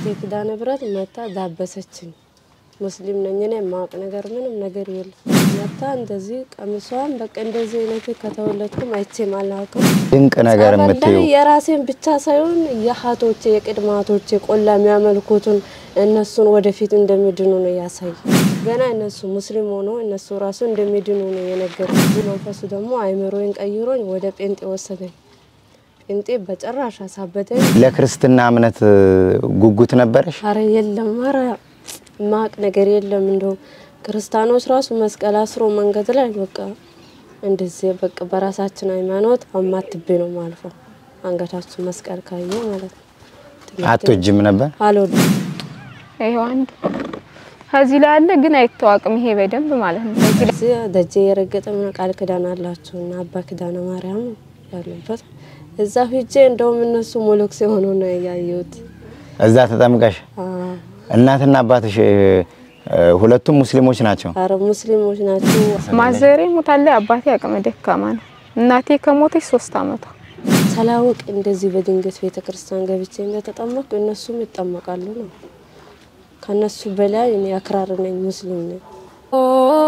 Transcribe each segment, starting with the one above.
ኪዳነ ምሕረት መታ ዳበሰችኝ። ሙስሊም ነኝ እኔ የማውቅ ነገር ምንም ነገር የለም። መታ እንደዚህ ቀሚሷን በቃ እንደዚህ አይነት ከተወለድኩም አይቼም አላውቅም። ድንቅ ነገር ጸበል የምትዩ ላይ የራሴን ብቻ ሳይሆን የሀቶቼ የቅድማቶቼ ቆላ የሚያመልኩትን እነሱን ወደፊት እንደሚድኑ ነው ያሳይ። ገና እነሱ ሙስሊም ሆኖ እነሱ ራሱ እንደሚድኑ ነው የነገሩ። መንፈሱ ደግሞ አይምሮዬን ቀይሮኝ ወደ ጴንጤ ወሰደኝ። ጴንጤ በጭራሽ አሳበደኝ። ለክርስትና እምነት ጉጉት ነበረሽ? አረ የለም፣ አረ ማቅ ነገር የለም። እንደውም ክርስቲያኖች ራሱ መስቀል አስሮ መንገድ ላይ በቃ እንደዚህ በቃ በራሳችን ሃይማኖት አማትቤ ነው ማልፈው። አንገታችን መስቀል ካየ ማለት ነው። አትወጂም ነበር? አልወድም። ይሄው አንድ ከዚህ ላይ አለ ግን አይታወቅም። ይሄ በደንብ ማለት ነው። ከዚህ ላይ እዚህ ደጀ የረገጠ ምን ቃል ኪዳን አላቸው እና አባ ኪዳነ ማርያም ያሉበት እዛ ሂጄ እንደውም እነሱ ሞሎክስ የሆኑ ነው ያየሁት። እዛ ተጠምቀሽ? አዎ። እናትና አባትሽ እ፣ ሁለቱም ሙስሊሞች ናቸው? አረ ሙስሊሞች ናቸው። ማዘሬ ሞታለች። አባቴ አቅመ ደካማ ነው። እናቴ ከሞተች ሶስት አመቷ። ሳላውቅ እንደዚህ በድንገት ቤተ ክርስቲያን ገብቼ እንደተጠመቅኩ እነሱም ይጠመቃሉ ነው። ከነሱ በላይ እኔ አክራሪ ነኝ፣ ሙስሊም ነኝ። ኦ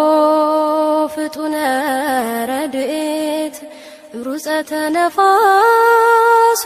ፍጡነ ረድኤት ሩፀተ ነፋስ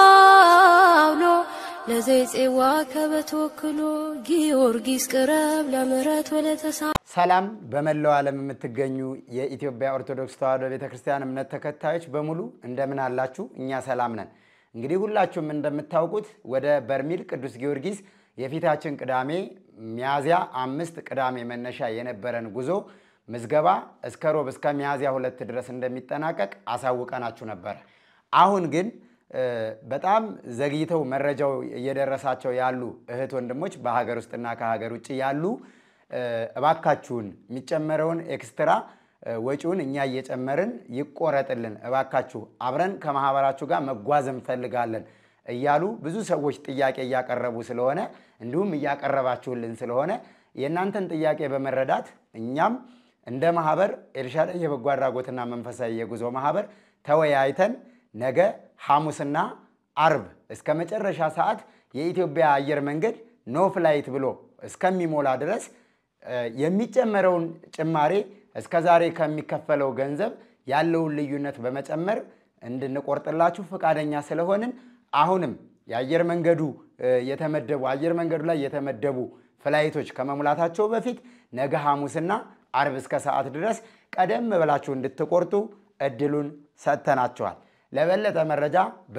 አውሎ ለዘይፄዋ ከበተወክሎ ጊዮርጊስ ቅረብ ለምህረት ወለተሳ ሰላም በመላው ዓለም የምትገኙ የኢትዮጵያ ኦርቶዶክስ ተዋሕዶ ቤተ ክርስቲያን እምነት ተከታዮች በሙሉ እንደምን አላችሁ? እኛ ሰላም ነን። እንግዲህ ሁላችሁም እንደምታውቁት ወደ በርሜል ቅዱስ ጊዮርጊስ የፊታችን ቅዳሜ ሚያዝያ አምስት ቅዳሜ መነሻ የነበረን ጉዞ ምዝገባ እስከ ሮብ እስከ ሚያዝያ ሁለት ድረስ እንደሚጠናቀቅ አሳውቀናችሁ ነበር። አሁን ግን እ፣ በጣም ዘግይተው መረጃው እየደረሳቸው ያሉ እህት ወንድሞች በሀገር ውስጥና ከሀገር ውጭ ያሉ እ፣ እባካችሁን የሚጨመረውን ኤክስትራ እ፣ ወጪውን እኛ እየጨመርን ይቆረጥልን፣ እባካችሁ አብረን ከማህበራችሁ ጋር መጓዝ እንፈልጋለን እያሉ ብዙ ሰዎች ጥያቄ እያቀረቡ ስለሆነ እንዲሁም እያቀረባችሁልን ስለሆነ የእናንተን ጥያቄ በመረዳት እኛም እንደ ማህበር ኤልሻዳይ የበጎ አድራጎትና መንፈሳዊ የጉዞ ማህበር ተወያይተን ነገ ሐሙስና አርብ እስከ መጨረሻ ሰዓት የኢትዮጵያ አየር መንገድ ኖ ፍላይት ብሎ እስከሚሞላ ድረስ እ፣ የሚጨመረውን ጭማሬ እስከ ዛሬ ከሚከፈለው ገንዘብ ያለውን ልዩነት በመጨመር እንድንቆርጥላችሁ ፈቃደኛ ስለሆንን አሁንም የአየር መንገዱ እ፣ የተመደቡ አየር መንገዱ ላይ የተመደቡ ፍላይቶች ከመሙላታቸው በፊት ነገ ሐሙስና አርብ እስከ ሰዓት ድረስ ቀደም ብላችሁ እንድትቆርጡ እድሉን ሰጥተናቸዋል። ለበለጠ መረጃ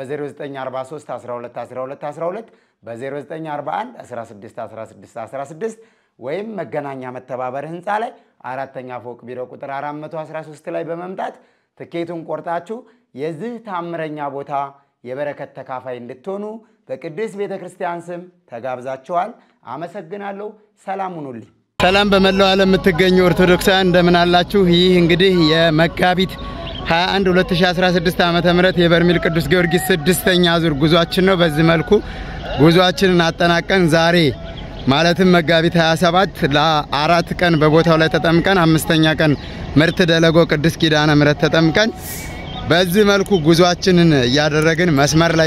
በ0943 12 12 12 በ0941 16 16 16 ወይም መገናኛ መተባበር ህንፃ ላይ አራተኛ ፎቅ ቢሮ ቁጥር 413 ላይ በመምጣት ትኬቱን ቆርጣችሁ የዚህ ታምረኛ ቦታ የበረከት ተካፋይ እንድትሆኑ በቅድስት ቤተ ክርስቲያን ስም ተጋብዛችኋል። አመሰግናለሁ። ሰላም ሁኑልኝ። ሰላም በመላው ዓለም የምትገኙ ኦርቶዶክሳውያን እንደምን አላችሁ? ይህ እንግዲህ የመጋቢት 21 2016 ዓመተ ምህረት የበርሜል ቅዱስ ጊዮርጊስ ስድስተኛ ዙር ጉዟችን ነው። በዚህ መልኩ ጉዟችንን አጠናቀን ዛሬ ማለትም መጋቢት 27 ለአራት ቀን በቦታው ላይ ተጠምቀን አምስተኛ ቀን ምርት ደለጎ ቅዱስ ኪዳነ ምሕረት ተጠምቀን በዚህ መልኩ ጉዟችንን እያደረግን መስመር ላይ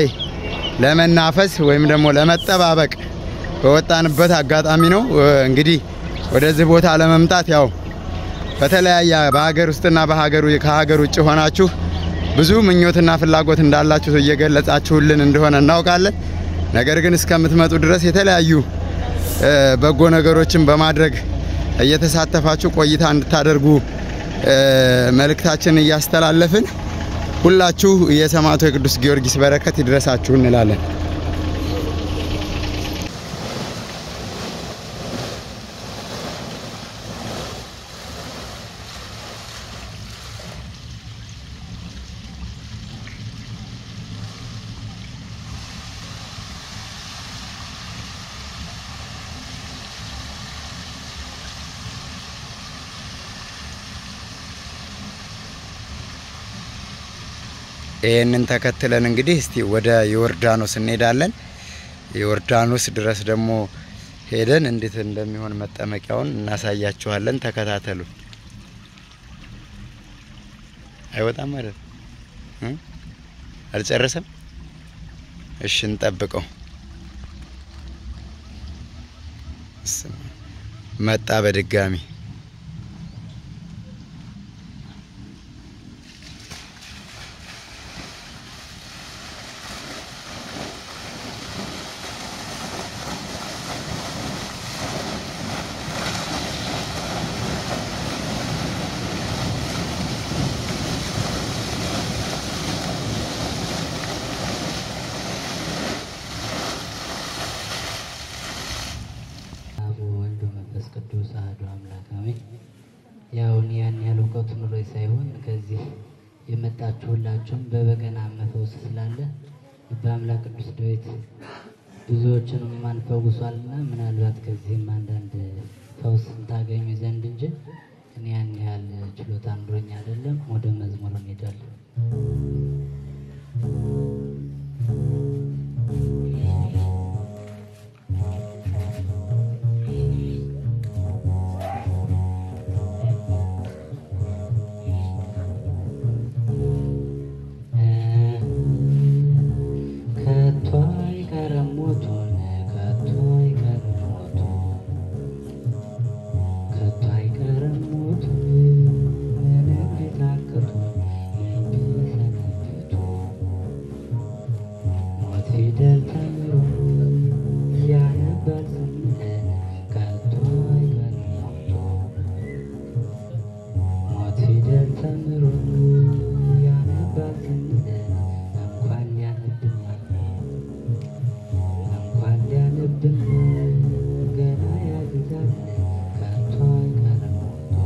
ለመናፈስ ወይም ደግሞ ለመጠባበቅ በወጣንበት አጋጣሚ ነው። እንግዲህ ወደዚህ ቦታ ለመምጣት ያው በተለያየ በሀገር ውስጥና በሀገሩ ከሀገር ውጭ ሆናችሁ ብዙ ምኞትና ፍላጎት እንዳላችሁ እየገለጻችሁልን እንደሆነ እናውቃለን። ነገር ግን እስከምትመጡ ድረስ የተለያዩ እ፣ በጎ ነገሮችን በማድረግ እየተሳተፋችሁ ቆይታ እንድታደርጉ እ፣ መልእክታችንን እያስተላለፍን ሁላችሁ የሰማዕቱ የቅዱስ ጊዮርጊስ በረከት ይድረሳችሁ እንላለን። ይህንን ተከትለን እንግዲህ እስቲ ወደ ዮርዳኖስ እንሄዳለን። ዮርዳኖስ ድረስ ደግሞ ሄደን እንዴት እንደሚሆን መጠመቂያውን እናሳያችኋለን። ተከታተሉ። አይወጣም ማለት ነው እ? አልጨረሰም። እሺ እንጠብቀው። መጣ በድጋሚ አብ ወልድ መንፈስ ቅዱስ አሐዱ አምላክ አሜን። ያው እኔ ያን ያህል እውቀቱ ኑሮኝ ሳይሆን ከዚህ የመጣችሁ ሁላችሁም በበገና መፈውስ ስላለ በአምላክ ቅዱስ ዳዊት ብዙዎችንም ማን ፈውሷልና ምናልባት ከዚህም አንዳንድ ፈውስ ታገኙ ዘንድ እንጂ እኔ ያን ያህል ችሎታ ኑሮኝ አይደለም። ወደ መዝሙር እንሄዳለን። ከቶ አይቀርም ሞቱን ከቶ አይቀርም ሞቱ ከቶ አይቀርም ሞቱ ምንም ቢታክቱ ቢሰነብቱ ሞት ፊደል ተምሮ ያነባል ስንል ከቶ አይቀርም ሞቱ ሞት ፊደል ተምሮ ያነባል ስንል እንኳን ሊያነብን እንኳን ሊያነብን ገና ያግዛል ከቶ አይቀርም ሞቱ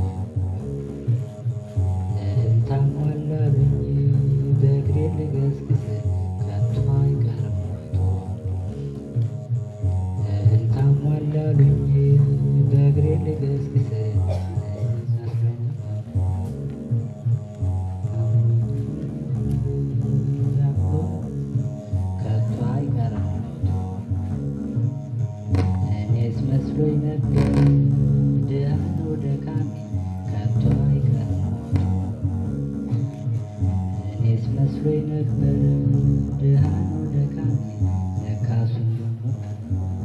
እልልታ ሞላብኝ በእግሬ ልገስግስ ከቶ አይቀርም ሞቱ እልልታ ሞላብኝ በእግሬ ልገስግስ ከቶ አይቀርም እኔስ መስሎኝ ነበር ድሃ ነው ደካሜ ከቶ አይቀርም እኔስ መስሎኝ ነበር ድሃ ነው ደካሜ ለካስ ሁሉም ኖሯል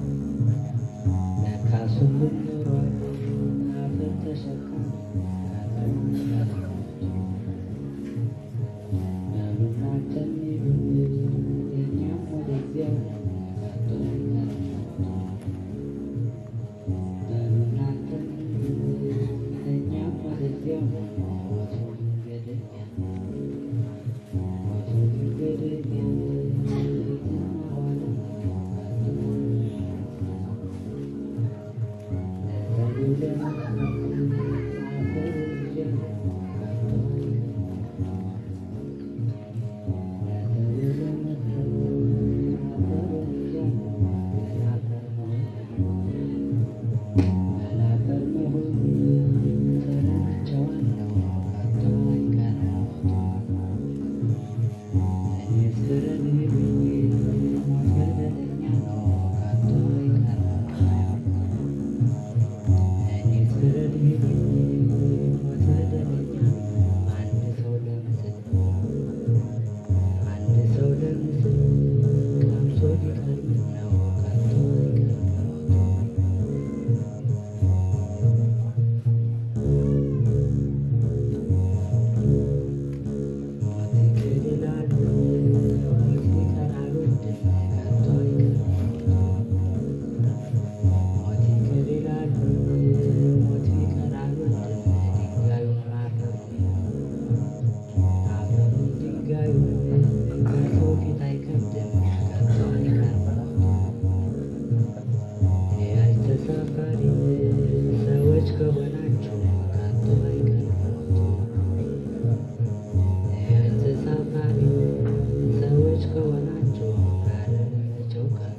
ለካስ ሁሉም ኖሯል አፈር ተሸካሚ ከቶ አይቀርም በሉ እናንተ እንሂድ እኛም ወደ እግዚአብሔር ከቶ አይቀርም በሉ እናንተ እንሂድ እኛም ወደ እግዚአብሔር ሞቱ መንገደኛ ሞቱ መንገደኛ እትና ኋላ ከቶ ለሰው ለመስማት አፈር ይዤ ከቶ አይቀርም አንድ ሰው ለምስል አንድ ሰው ለምስል ቀምሶ ቢቀርብ ነው ከቶ አይቀርም ሞት ይቅር ይላሉ ሞት ይቀር አልወድም ከቶ አይቀርም ሞት ይቅር ይላሉ ሞት ይቀር አልወድም ድንጋዩን ማረሩ አፈሩን ድንጋዩን ከሰው ፊት አይከብድም ከቶ አይቀርም የያዥ ተሳፋሪ ሰዎች ከሆናችሁ ከቶ አይቀርም የያዥ ተሳፋሪ ሰዎች ከሆናችሁ ኧረ ለመቼው ቀን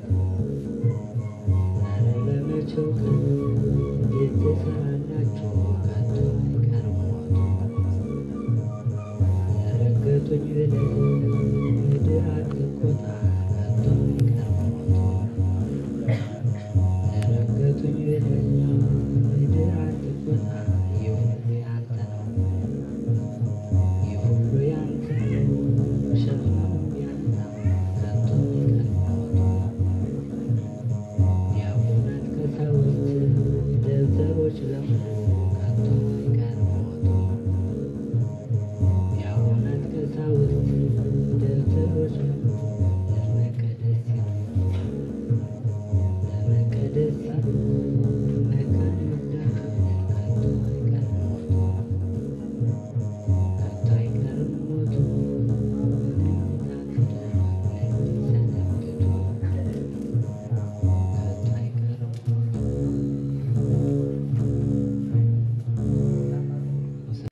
ኧረ ለመቼው ቀን ቤት ትሰራላችሁ ከቶ አይቀርም የረገጡኝ ብለህ ምድር አትቆጣ ከቶ አይቀርም የረገጡኝ ብለህ ምድር አትቆጣ ይህ ሁሉ ያንተ ነው ይህ ሁሉ ያንተ ነው ሸክሙም ያንተ ነው ከቶ አይቀርም ዲያቆናት ቀሳውስት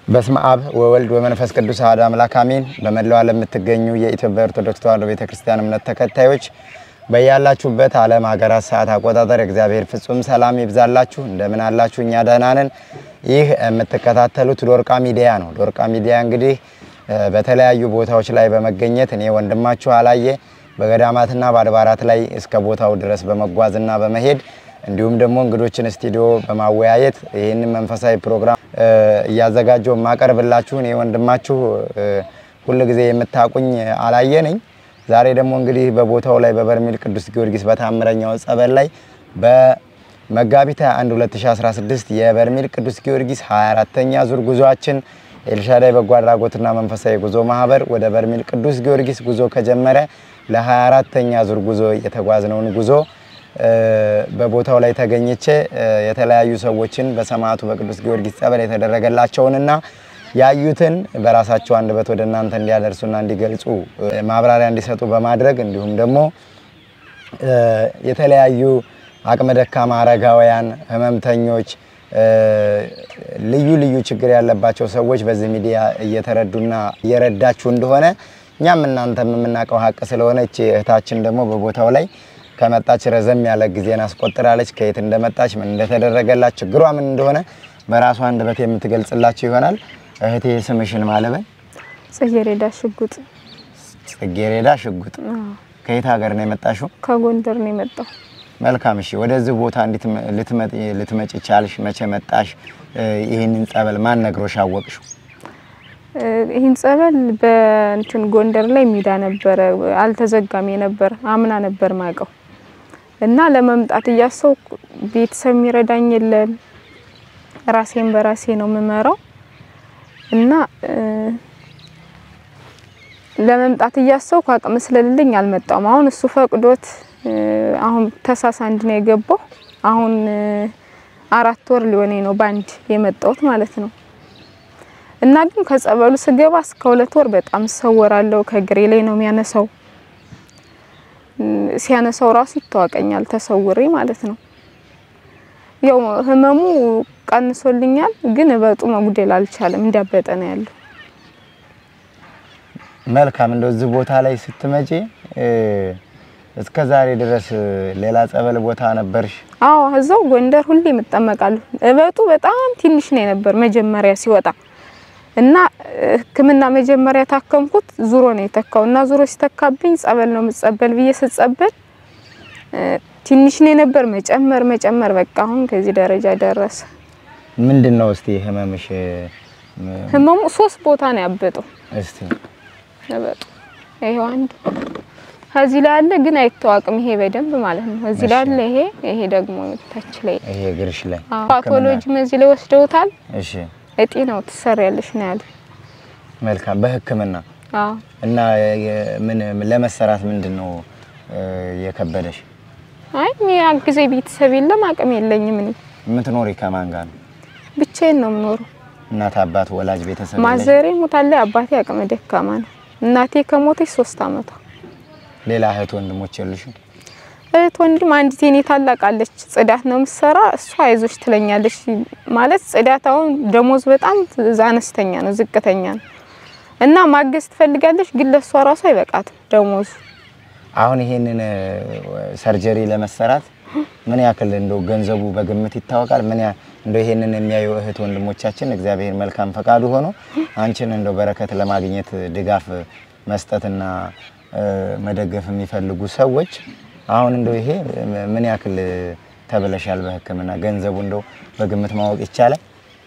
በስመ አብ ወወልድ ወመንፈስ ቅዱስ አሐዱ አምላክ አሜን። በመላው ዓለም የምትገኙ የኢትዮጵያ ኦርቶዶክስ ተዋሕዶ ቤተክርስቲያን እምነት ተከታዮች በያላችሁበት ዓለም ሀገራት ሰዓት አቆጣጠር እግዚአብሔር ፍጹም ሰላም ይብዛላችሁ። እንደምን አላችሁ? እኛ ደህና ነን። ይህ የምትከታተሉት ዶርቃ ሚዲያ ነው። ዶርቃ ሚዲያ እንግዲህ በተለያዩ ቦታዎች ላይ በመገኘት እኔ ወንድማችሁ አላየ በገዳማትና በአድባራት ላይ እስከ ቦታው ድረስ በመጓዝና በመሄድ እንዲሁም ደግሞ እንግዶችን ስቱዲዮ በማወያየት ይህንን መንፈሳዊ ፕሮግራም እያዘጋጀው የማቀርብላችሁ እኔ ወንድማችሁ ሁል ጊዜ የምታቁኝ አላየ ነኝ። ዛሬ ደግሞ እንግዲህ በቦታው ላይ በበርሜል ቅዱስ ጊዮርጊስ በታምረኛው ጸበል ላይ በመጋቢት 21 2016 የበርሜል ቅዱስ ጊዮርጊስ 24ተኛ ዙር ጉዞአችን ኤልሻዳይ በጎ አድራጎትና መንፈሳዊ ጉዞ ማህበር ወደ በርሜል ቅዱስ ጊዮርጊስ ጉዞ ከጀመረ ለ24ተኛ ዙር ጉዞ የተጓዝነውን ጉዞ በቦታው ላይ ተገኝቼ የተለያዩ ሰዎችን በሰማዕቱ በቅዱስ ጊዮርጊስ ጸበል የተደረገላቸውንና ያዩትን በራሳቸው አንደበት ወደ እናንተ እንዲያደርሱና እንዲገልጹ ማብራሪያ እንዲሰጡ በማድረግ እንዲሁም ደግሞ የተለያዩ አቅመ ደካማ አረጋውያን፣ ህመምተኞች፣ ልዩ ልዩ ችግር ያለባቸው ሰዎች በዚህ ሚዲያ እየተረዱና እየረዳችሁ እንደሆነ እኛም እናንተም የምናውቀው ሀቅ ስለሆነ እቺ እህታችን ደግሞ በቦታው ላይ ከመጣች ረዘም ያለ ጊዜን አስቆጥራለች። ከየት እንደመጣች ምን እንደተደረገላት ችግሯ ምን እንደሆነ በራሷ አንደበት የምትገልጽላችሁ ይሆናል። እህቴ ስምሽን ማለበን? ጽጌረዳ ሽጉጥ። ጽጌረዳ ሽጉጥ። ከየት ሀገር ነው የመጣሽው? ከጎንደር ነው የመጣው። መልካም። እሺ፣ ወደዚህ ቦታ እንዴት ልትመጪ ቻልሽ? መቼ መጣሽ? ይህንን ጸበል ማን ነግሮሽ አወቅሽው? ይህን ጸበል በእንትን ጎንደር ላይ ሜዳ ነበረ፣ አልተዘጋም የነበር አምና ነበር ማቀው እና ለመምጣት እያሰብኩ ቤተሰብ የሚረዳኝ የለም፣ ራሴን በራሴ ነው የምመራው እና ለመምጣት እያሰብኩ አቅም ስለሌለኝ አልመጣም። አሁን እሱ ፈቅዶት አሁን ተሳስ አንድ ነው የገባው። አሁን አራት ወር ሊሆነኝ ነው ባንድ የመጣሁት ማለት ነው። እና ግን ከጸበሉ ስገባ እስከ ሁለት ወር በጣም ሰወራለሁ። ከግሬ ላይ ነው የሚያነሳው። ሲያነሳው ራሱ ይታወቀኛል ተሰውሬ ማለት ነው። ያው ህመሙ ቀንሶልኛል፣ ግን እበጡ መጉደል አልቻለም። እንዳበጠ ነው ያለው። መልካም። እንደው እዚህ ቦታ ላይ ስትመጪ እስከ ዛሬ ድረስ ሌላ ጸበል ቦታ ነበርሽ? አዎ፣ እዛው ጎንደር ሁሌ እጠመቃለሁ። እበጡ በጣም ትንሽ ነው የነበር መጀመሪያ ሲወጣ እና ሕክምና መጀመሪያ ታከምኩት ዙሮ ነው የተካው እና ዙሮ ሲተካብኝ ጸበል ነው የምጸበል ብዬ ስጸበል ትንሽ ነው የነበር መጨመር መጨመር በቃ አሁን ከዚህ ደረጃ ደረሰ። ምንድን ነው እስቲ ህመምሽ? ህመሙ ሶስት ቦታ ነው ያበጠው። እስቲ ያበጡ ይሄው አንዱ ከዚህ ላይ አለ ግን አይታወቅም። ይሄ በደንብ ማለት ነው እዚህ ላይ አለ። ይሄ ይሄ ደግሞ ታች ላይ ይሄ እግርሽ ላይ ፓቶሎጂም እዚህ ላይ ወስደውታል። እሺ እጢ ነው ትሰሪያለሽ ነው ያለ። መልካም በህክምና አዎ እና ምን ለመሰራት ምንድን ነው የከበደሽ? አይ የሚያግዜ ቤተሰብ የለም፣ አቅም የለኝም። እኔ የምትኖሪ ከማን ጋር ነው? ብቻዬን ነው የምኖረው። እናት አባት፣ ወላጅ ቤተሰብ የለሽ? ማዘሬ ሞታለች። አባቴ አቅመ ደካማ ነው። እናቴ ከሞተች ሶስት አመቷ። ሌላ እህት ወንድሞች የሉሽም? እህት ወንድም አንዲት የኔ ታላቅ አለች። ጽዳት ነው የምትሰራ። እሷ አይዞሽ ትለኛለች። ማለት ጽዳት አሁን ደሞዝ በጣም አነስተኛ ነው፣ ዝቅተኛ ነው እና ማገዝ ትፈልጋለች፣ ግን ለእሷ ራሱ አይበቃትም ደሞዙ። አሁን ይሄንን ሰርጀሪ ለመሰራት ምን ያክል እንደው ገንዘቡ በግምት ይታወቃል? ምን ያ እንደው ይሄንን የሚያዩ እህት ወንድሞቻችን እግዚአብሔር መልካም ፈቃዱ ሆኖ አንቺን እንደው በረከት ለማግኘት ድጋፍ መስጠትና መደገፍ የሚፈልጉ ሰዎች አሁን እንደው ይሄ ምን ያክል ተብለሻል በሕክምና ገንዘቡ እንደው በግምት ማወቅ ይቻላል?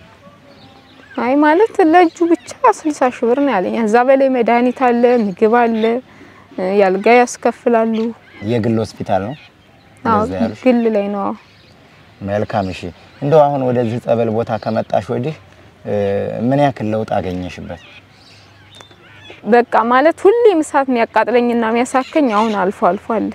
አይ ማለት ለእጁ ብቻ ስልሳ ሺህ ብር ነው ያለኝ። እዛ በላይ መድኃኒት አለ፣ ምግብ አለ፣ ያልጋ ያስከፍላሉ። የግል ሆስፒታል ነው አዎ እንደዛ ያሉሽ? ግል ላይ ነው። አዎ። መልካም እሺ። እንደው አሁን ወደዚህ ጸበል ቦታ ከመጣሽ ወዲህ ምን ያክል ለውጥ አገኘሽበት? በቃ ማለት ሁሌም እሳት የሚያቃጥለኝና የሚያሳከኝ አሁን አልፎ አልፎ አለ።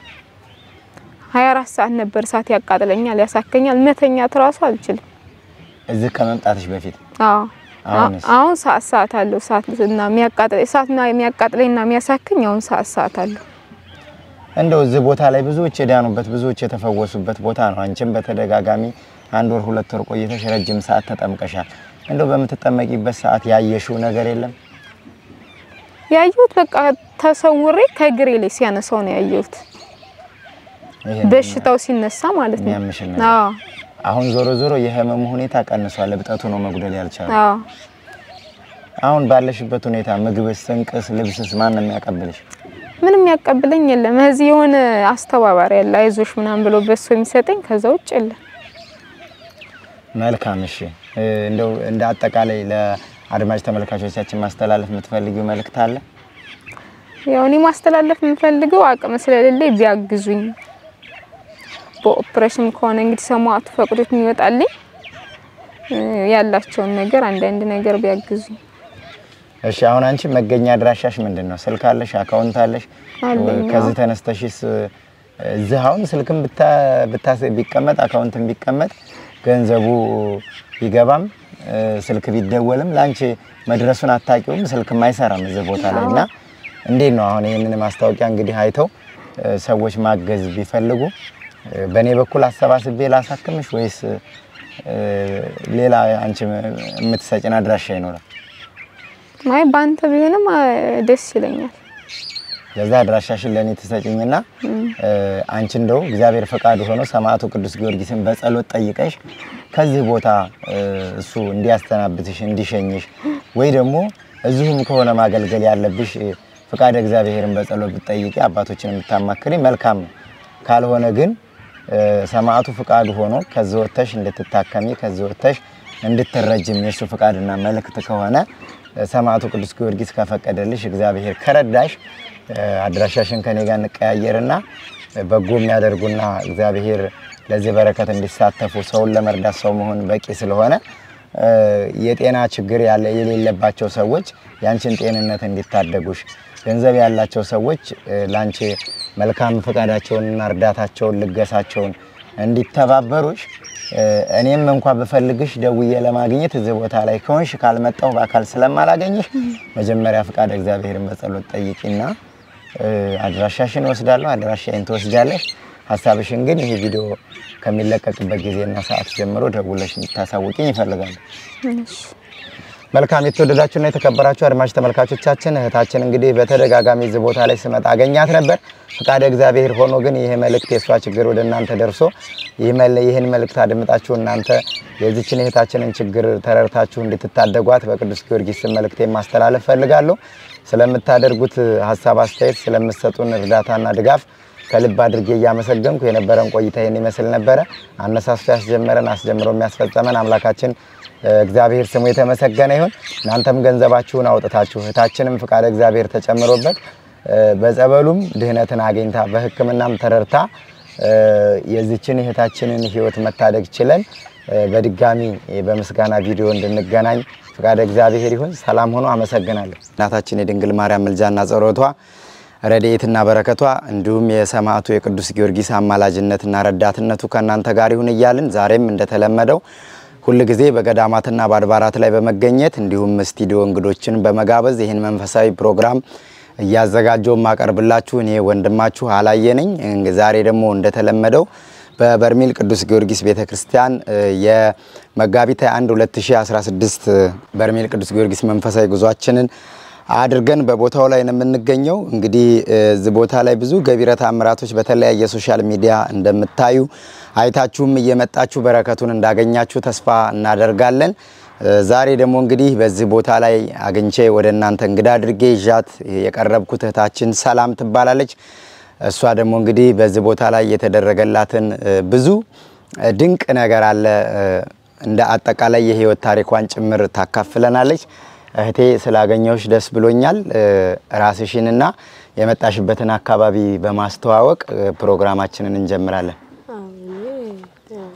24 ሰዓት ነበር እሳት ያቃጥለኛል፣ ያሳከኛል። መተኛት እራሱ አልችልም። እዚህ ከመምጣትሽ በፊት አዎ አሁንስ? አሁን ሰዓት ሰዓት አለው እሳት እና የሚያቃጥል እሳትና የሚያቃጥለኝና የሚያሳከኝ አሁን ሰዓት ሰዓት አለው። እንደው እዚህ ቦታ ላይ ብዙዎች የዳኑበት ብዙዎች የተፈወሱበት ቦታ ነው። አንቺም በተደጋጋሚ አንድ ወር ሁለት ወር ቆይተሽ ረጅም ሰዓት ተጠምቀሻል። እንደው በምትጠመቂበት ሰዓት ያየሽው ነገር የለም? ያየሁት በቃ ተሰውሬ ከእግሬ ላይ ሲያነሳው ነው ያየሁት። ይሄን በሽታው ሲነሳ ማለት ነው። የሚያምሽን ነገር። አዎ አሁን ዞሮ ዞሮ የህመሙ ሁኔታ ቀንሷል። እብጠቱ ነው መጉደል ያልቻለ። አዎ አሁን ባለሽበት ሁኔታ ምግብስ፣ ስንቅስ፣ ልብስስ ማን ነው የሚያቀብልሽ? ምንም ያቀብለኝ የለም። እዚህ የሆነ አስተባባሪ ያለ አይዞሽ ምናምን ብሎ በሱ የሚሰጠኝ ከዛ ውጭ የለም። መልካም እሺ። እ፣ እንደው እንደ አጠቃላይ ለአድማጭ ተመልካቾቻችን ማስተላለፍ የምትፈልጊው መልእክት አለ? ያው እኔ ማስተላለፍ የምፈልገው አቅም ስለሌለኝ ቢያግዙኝ፣ በኦፕሬሽን ከሆነ እንግዲህ ሰማዕቱ ፈቅዶት የሚወጣልኝ እ፣ ያላቸውን ነገር አንዳንድ ነገር ቢያግዙኝ። እሺ አሁን አንቺ መገኛ አድራሻሽ ምንድን ነው? ስልክ አለሽ? አካውንት አለሽ? አለኝ፣ ከዚህ አዎ። ተነስተሽስ እዚህ አሁን ስልክም ብታ- ብታስ- ቢቀመጥ አካውንትም ቢቀመጥ ገንዘቡ ቢገባም እ፣ ስልክ ቢደወልም ለአንቺ መድረሱን አታውቂውም። ስልክም አይሰራም እዚህ ቦታ ላይ እና እንዴት ነው አሁን ይህንን ማስታወቂያ እንግዲህ አይተው እ፣ ሰዎች ማገዝ ቢፈልጉ እ፣ በእኔ በኩል አሰባስቤ ላሳክምሽ ወይስ እ፣ ሌላ አንቺ የምትሰጭን አድራሻ ይኖራል? አይ በአንተ ቢሆንም አ፣ ደስ ይለኛል። ለዛ አድራሻሽን ለእኔ ትሰጭኝና እ፣ አንቺ እንደው እግዚአብሔር ፈቃዱ ሆኖ ሰማዕቱ ቅዱስ ጊዮርጊስን በጸሎት ጠይቀሽ ከዚህ ቦታ እ፣ እሱ እንዲያስተናብትሽ እንዲሸኝሽ ወይ ደግሞ እዚሁም ከሆነ ማገልገል ያለብሽ እ፣ ፈቃደ እግዚአብሔርን በጸሎት ብትጠይቂ አባቶችን የምታማክሪ መልካም ነው። ካልሆነ ግን እ፣ ሰማዕቱ ፈቃዱ ሆኖ ከዚህ ወጥተሽ እንድትታከሚ ከዚህ ወጥተሽ እንድትረጅም የእሱ ፈቃድና መልእክት ከሆነ እ፣ ሰማዕቱ ቅዱስ ጊዮርጊስ ከፈቀደልሽ እግዚአብሔር ከረዳሽ እ፣ አድራሻሽን ከኔ ጋር እንቀያየርና እ፣ በጎ የሚያደርጉና እግዚአብሔር ለዚህ በረከት እንዲሳተፉ ሰውን ለመርዳት ሰው መሆን በቂ ስለሆነ እ፣ የጤና ችግር ያለ የሌለባቸው ሰዎች ያንቺን ጤንነት እንዲታደጉሽ ገንዘብ ያላቸው ሰዎች እ፣ ላንቺ መልካም ፈቃዳቸውንና እርዳታቸውን ልገሳቸውን እንዲተባበሩሽ እ፣ እኔም እንኳ ብፈልግሽ ደውዬ ለማግኘት እዚህ ቦታ ላይ ከሆንሽ ካልመጣሁ በአካል ስለማላገኝሽ መጀመሪያ ፈቃደ እግዚአብሔርን በጸሎት ጠይቂና እ፣ አድራሻሽን ወስዳለሁ፣ አድራሻዬን ትወስጃለሽ። ሀሳብሽን ግን ይሄ ቪዲዮ ከሚለቀቅበት ጊዜና ሰዓት ጀምሮ ደውለሽ እንድታሳውቂኝ ይፈልጋሉ። እሺ። መልካም የተወደዳችሁና የተከበራችሁ አድማጭ ተመልካቾቻችን እህታችን እንግዲህ በተደጋጋሚ እዚህ ቦታ ላይ ስመጣ አገኛት ነበር። ፈቃደ እግዚአብሔር ሆኖ ግን ይሄ መልእክት የእሷ ችግር ወደ እናንተ ደርሶ ይህ መለ- ይህን መልእክት አድምጣችሁ እናንተ የዚችን እህታችንን ችግር ተረድታችሁ እንድትታደጓት በቅዱስ ጊዮርጊስ ስም መልእክቴን ማስተላለፍ ፈልጋለሁ። ስለምታደርጉት ሀሳብ አስተያየት፣ ስለምትሰጡን እርዳታና ድጋፍ ከልብ አድርጌ እያመሰገንኩ የነበረን ቆይታ ይህን ይመስል ነበረ። አነሳስቶ ያስጀመረን አስጀምሮ የሚያስፈጸመን አምላካችን እ፣ እግዚአብሔር ስሙ የተመሰገነ ይሁን። እናንተም ገንዘባችሁን አውጥታችሁ እህታችንም ፍቃደ እግዚአብሔር ተጨምሮበት እ፣ በጸበሉም ድህነትን አግኝታ በሕክምናም ተረድታ እ፣ የዚችን እህታችንን ሕይወት መታደግ ችለን እ፣ በድጋሚ በምስጋና ቪዲዮ እንድንገናኝ ፍቃደ እግዚአብሔር ይሁን። ሰላም ሆኖ አመሰግናለሁ። እናታችን የድንግል ማርያም ምልጃና ጸሎቷ ረድኤትና በረከቷ እንዲሁም የሰማዕቱ የቅዱስ ጊዮርጊስ አማላጅነትና ረዳትነቱ ከእናንተ ጋር ይሁን እያልን ዛሬም እንደተለመደው ሁል ጊዜ በገዳማትና በአድባራት ላይ በመገኘት እንዲሁም ስቱዲዮ እንግዶችን በመጋበዝ ይህን መንፈሳዊ ፕሮግራም እያዘጋጀው ማቀርብላችሁ እኔ ወንድማችሁ አላየ ነኝ። ዛሬ ደግሞ እንደተለመደው በበርሜል ቅዱስ ጊዮርጊስ ቤተ ክርስቲያን እ፣ የመጋቢት 21 2016 በርሜል ቅዱስ ጊዮርጊስ መንፈሳዊ ጉዟችንን አድርገን በቦታው ላይ ነው የምንገኘው። እንግዲህ እ፣ እዚህ ቦታ ላይ ብዙ ገቢረ ተአምራቶች በተለያየ ሶሻል ሚዲያ እንደምታዩ አይታችሁም እየመጣችሁ በረከቱን እንዳገኛችሁ ተስፋ እናደርጋለን። እ፣ ዛሬ ደግሞ እንግዲህ በዚህ ቦታ ላይ አግኝቼ ወደ እናንተ እንግዳ አድርጌ ይዣት የቀረብኩት እህታችን ሰላም ትባላለች። እሷ ደግሞ እንግዲህ በዚህ ቦታ ላይ የተደረገላትን እ፣ ብዙ እ፣ ድንቅ ነገር አለ እ፣ እንደ አጠቃላይ የህይወት ታሪኳን ጭምር ታካፍለናለች። እህቴ ስላገኘሁሽ ደስ ብሎኛል። እ፣ ራስሽንና የመጣሽበትን አካባቢ በማስተዋወቅ እ፣ ፕሮግራማችንን እንጀምራለን። አዎ፣ እኔ ያው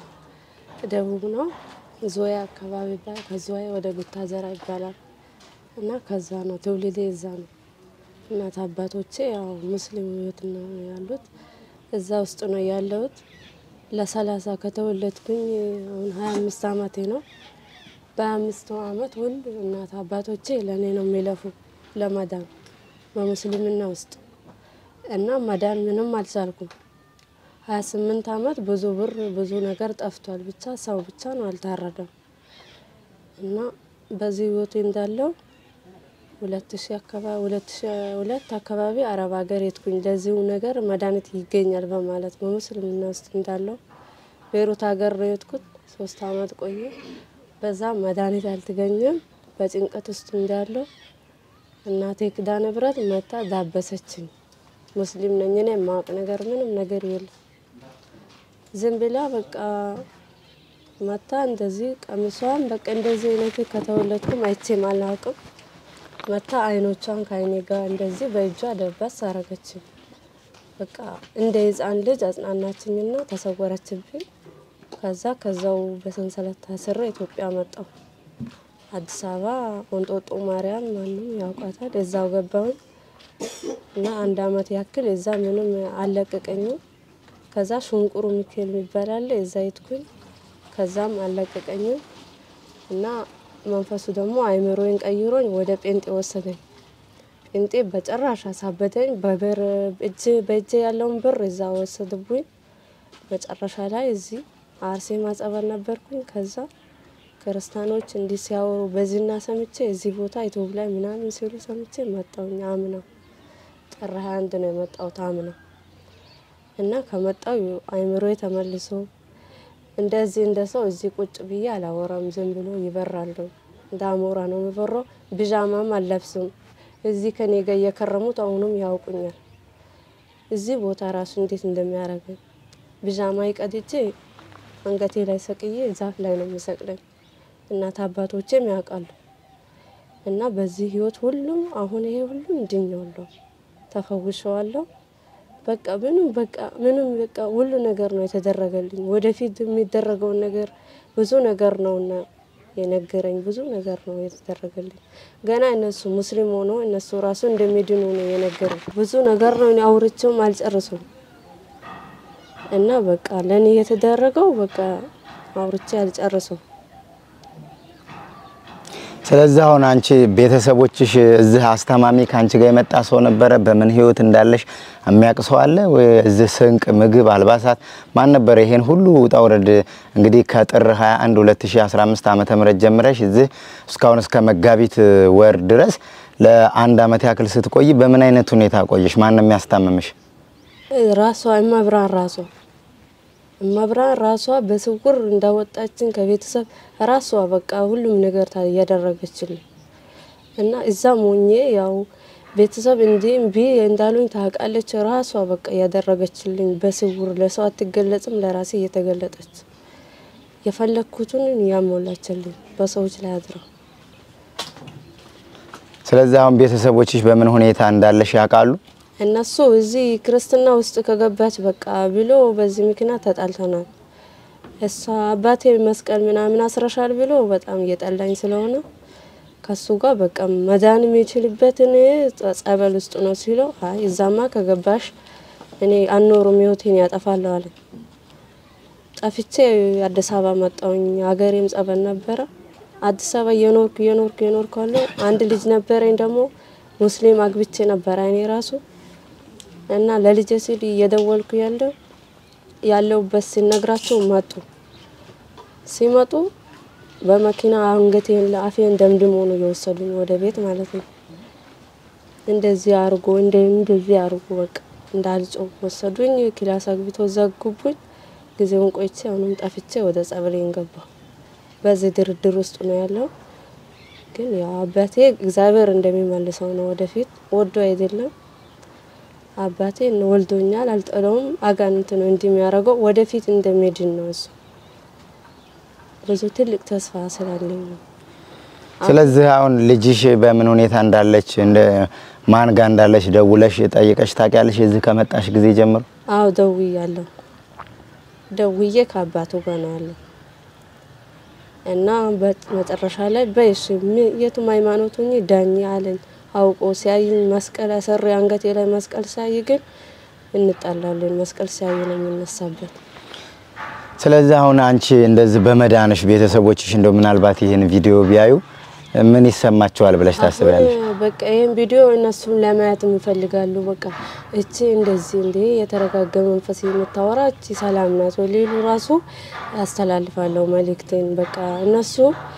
ደቡብ ነው ዝዋይ አካባቢ ይባላል። ከዝዋይ ወደ ጉታዘራ ይባላል እና ከዛ ነው ትውልዴ እዛ ነው። እናት አባቶቼ ያው ሙስሊም ህይወት ነው ያሉት። እዛ ውስጥ ነው ያለሁት። ለሰላሳ ከተወለድኩኝ አሁን ሀያ አምስት አመቴ ነው። በሀያ አምስቱ አመት ወንድ እናት አባቶቼ ለእኔ ነው የሚለፉ ለመዳን በሙስሊምና ውስጥ እና መዳን ምንም አልቻልኩም። ሀያ ስምንት አመት ብዙ ብር ብዙ ነገር ጠፍቷል። ብቻ ሰው ብቻ ነው አልታረደም። እና በዚህ ህይወቴ እንዳለው ሁለት ሺ አካባቢ ሁለት ሺ ሁለት አካባቢ አረብ ሀገር የትኩኝ ለዚሁ ነገር መድኃኒት ይገኛል በማለት በሙስልምና ውስጥ እንዳለው ቤሩት ሀገር ነው የትኩት ሶስት አመት ቆየ። በዛ መድኃኒት አልተገኘም። በጭንቀት ውስጥ እንዳለው እናቴ ክዳ ንብረት መታ ዳበሰችኝ። ሙስሊም ነኝ እኔ የማወቅ ነገር ምንም ነገር የለም። ዝም ብላ በቃ መታ እንደዚህ ቀሚሷን በቃ እንደዚህ አይነት ከተወለድኩም አይቼም አላውቅም። መታ አይኖቿን ከአይኔ ጋር እንደዚህ በእጇ ደባስ አረገችኝ። በቃ እንደ ህፃን ልጅ አጽናናችኝና ተሰወረችብኝ። ከዛ ከዛው በሰንሰለት ታስሬ ኢትዮጵያ መጣሁ። አዲስ አበባ ወንጦጦ ማርያም ማንም ያውቃታል። እዛው ገባሁኝ እና አንድ አመት ያክል እዛ ምንም አልለቀቀኝም። ከዛ ሽንቁሩ ሚካኤል የሚባል አለ እዛ ሄድኩኝ። ከዛም አልለቀቀኝም እና መንፈሱ ደግሞ አይምሮዬን ቀይሮኝ ወደ ጴንጤ ወሰደኝ። ጴንጤ በጭራሽ አሳበደኝ። በብር እጅ በእጄ ያለውን ብር እዛ ወሰድብኝ። መጨረሻ ላይ እዚህ አርሴማ ጸበል ነበርኩኝ። ከዛ ክርስቲያኖች እንዲህ ሲያወሩ በዚህና ሰምቼ እዚህ ቦታ ኢትዮብ ላይ ምናምን ሲሉ ሰምቼ መጣሁኝ። አምና ጥር ሀያ አንድ ነው የመጣሁት አምና እና ከመጣው አይምሮዬ ተመልሶ እንደዚህ እንደ ሰው እዚህ ቁጭ ብዬ አላወራም። ዝም ብሎ ይበራለሁ። እንደ አሞራ ነው የሚበራው። ብዣማም አልለብስም። እዚህ ከኔ ጋር እየከረሙት አሁንም ያውቁኛል። እዚህ ቦታ ራሱ እንዴት እንደሚያደርገኝ ብዣማ ይቀድጄ አንገቴ ላይ ሰቅዬ ዛፍ ላይ ነው የሚሰቅለኝ። እናት አባቶቼም ያውቃሉ። እና በዚህ ህይወት ሁሉም አሁን ይሄ ሁሉም ድኛለሁ፣ ተፈውሸዋለሁ። በቃ ምንም በቃ ምንም በቃ ሁሉ ነገር ነው የተደረገልኝ። ወደፊት የሚደረገውን ነገር ብዙ ነገር ነውና የነገረኝ ብዙ ነገር ነው የተደረገልኝ። ገና እነሱ ሙስሊም ሆኖ እነሱ ራሱ እንደሚድኑ ነው የነገረኝ። ብዙ ነገር ነው እኔ አውርቼውም አልጨርሱም። እና በቃ ለእኔ የተደረገው በቃ አውርቼ አልጨርሱም። ስለዚህ አሁን አንቺ ቤተሰቦችሽ እዚህ አስታማሚ ከአንቺ ጋር የመጣ ሰው ነበረ? በምን ህይወት እንዳለሽ የሚያውቅ ሰው አለ ወይ? እዚህ ስንቅ፣ ምግብ፣ አልባሳት ማን ነበረ? ይሄን ሁሉ ውጣ ውረድ እንግዲህ ከጥር 21 2015 ዓመተ ምህረት ጀምረሽ እዚህ እስካሁን እስከ መጋቢት ወር ድረስ ለአንድ አመት ያክል ስትቆይ በምን አይነት ሁኔታ ቆየሽ? ማን ነው የሚያስታምምሽ? ራሷ እመብርሃን ራሷ እመብርሃን ራሷ በስውር እንዳወጣችን ከቤተሰብ ራሷ በቃ ሁሉም ነገር ታ- እያደረገችልኝ እና እዛም ሆኜ ያው ቤተሰብ እንዲህ እምቢ እንዳሉኝ ታውቃለች። ራሷ በቃ እያደረገችልኝ በስውር ለሰው አትገለጽም፣ ለራሴ እየተገለጠች የፈለግኩትን ያሞላችልኝ በሰዎች ላይ አድረው ስለዚህ አሁን ቤተሰቦችሽ በምን ሁኔታ እንዳለሽ ያውቃሉ? እነሱ እዚህ ክርስትና ውስጥ ከገባች በቃ ብሎ በዚህ ምክንያት ተጣልተናል። እሷ አባቴ መስቀል ምናምን አስረሻል ብሎ በጣም እየጠላኝ ስለሆነ ከሱ ጋር በቃ መዳን የሚችልበትን ጸበል ውስጥ ነው ሲለው፣ አይ እዛማ ከገባሽ እኔ አኖሩም ህይወቴን ያጠፋለሁ አለኝ። ጠፍቼ አዲስ አበባ መጣውኝ። ሀገሬም ጸበል ነበረ። አዲስ አበባ እየኖርኩ እየኖርኩ እየኖርኩ አለው አንድ ልጅ ነበረኝ ደግሞ ሙስሊም አግብቼ ነበረ እኔ ራሱ እና ለልጄ ሲል እየደወልኩ ያለው ያለውበት ሲነግራቸው መጡ። ሲመጡ በመኪና አንገቴን ለአፌን ደምድሞ ነው የወሰዱኝ ወደ ቤት ማለት ነው። እንደዚህ አርጎ እንደ እንደዚህ አርጎ በቃ እንዳልጮህ ወሰዱኝ። ክላስ አግብቶ ዘጉብኝ። ጊዜውን ቆይቼ አሁንም ጠፍቼ ወደ ጸበሌን ገባሁ። በዚህ ድርድር ውስጥ ነው ያለው። ግን ያው አባቴ እግዚአብሔር እንደሚመልሰው ነው ወደፊት ወዶ አይደለም አባቴ ወልዶኛል፣ አልጠለውም። አጋንንት ነው እንዲህ የሚያደርገው ወደፊት እንደሚድን ነው እሱ። ብዙ ትልቅ ተስፋ ስላለኝ ነው። ስለዚህ አሁን ልጅሽ በምን ሁኔታ እንዳለች እንደ ማን ጋር እንዳለች ደውለሽ ጠይቀሽ ታውቂያለሽ? እዚህ ከመጣሽ ጊዜ ጀምሮ አዎ ደውያለሁ። ደውዬ ከአባቱ ጋር ነው ያለው እና በመጨረሻ ላይ በይሽ የቱም ሃይማኖት ሁኚ ዳኝ አለኝ። አውቆ ሲያይኝ መስቀል አሰሪ አንገቴ ላይ መስቀል ሲያይ ግን እንጣላለን። መስቀል ሲያይ ነው የምነሳበት። ስለዚህ አሁን አንቺ እንደዚህ በመዳንሽ ቤተሰቦችሽ እንደው ምናልባት ይህን ቪዲዮ ቢያዩ ምን ይሰማቸዋል ብለሽ ታስቢያለሽ? አሁን በቃ ይህን ቪዲዮ እነሱም ለማየት ይፈልጋሉ። በቃ እቺ እንደዚህ እንዴ የተረጋጋ መንፈስ የምታወራ እቺ ሰላም ናት ወይ ሊሉ ራሱ ያስተላልፋለሁ መልእክቴን። በቃ እነሱ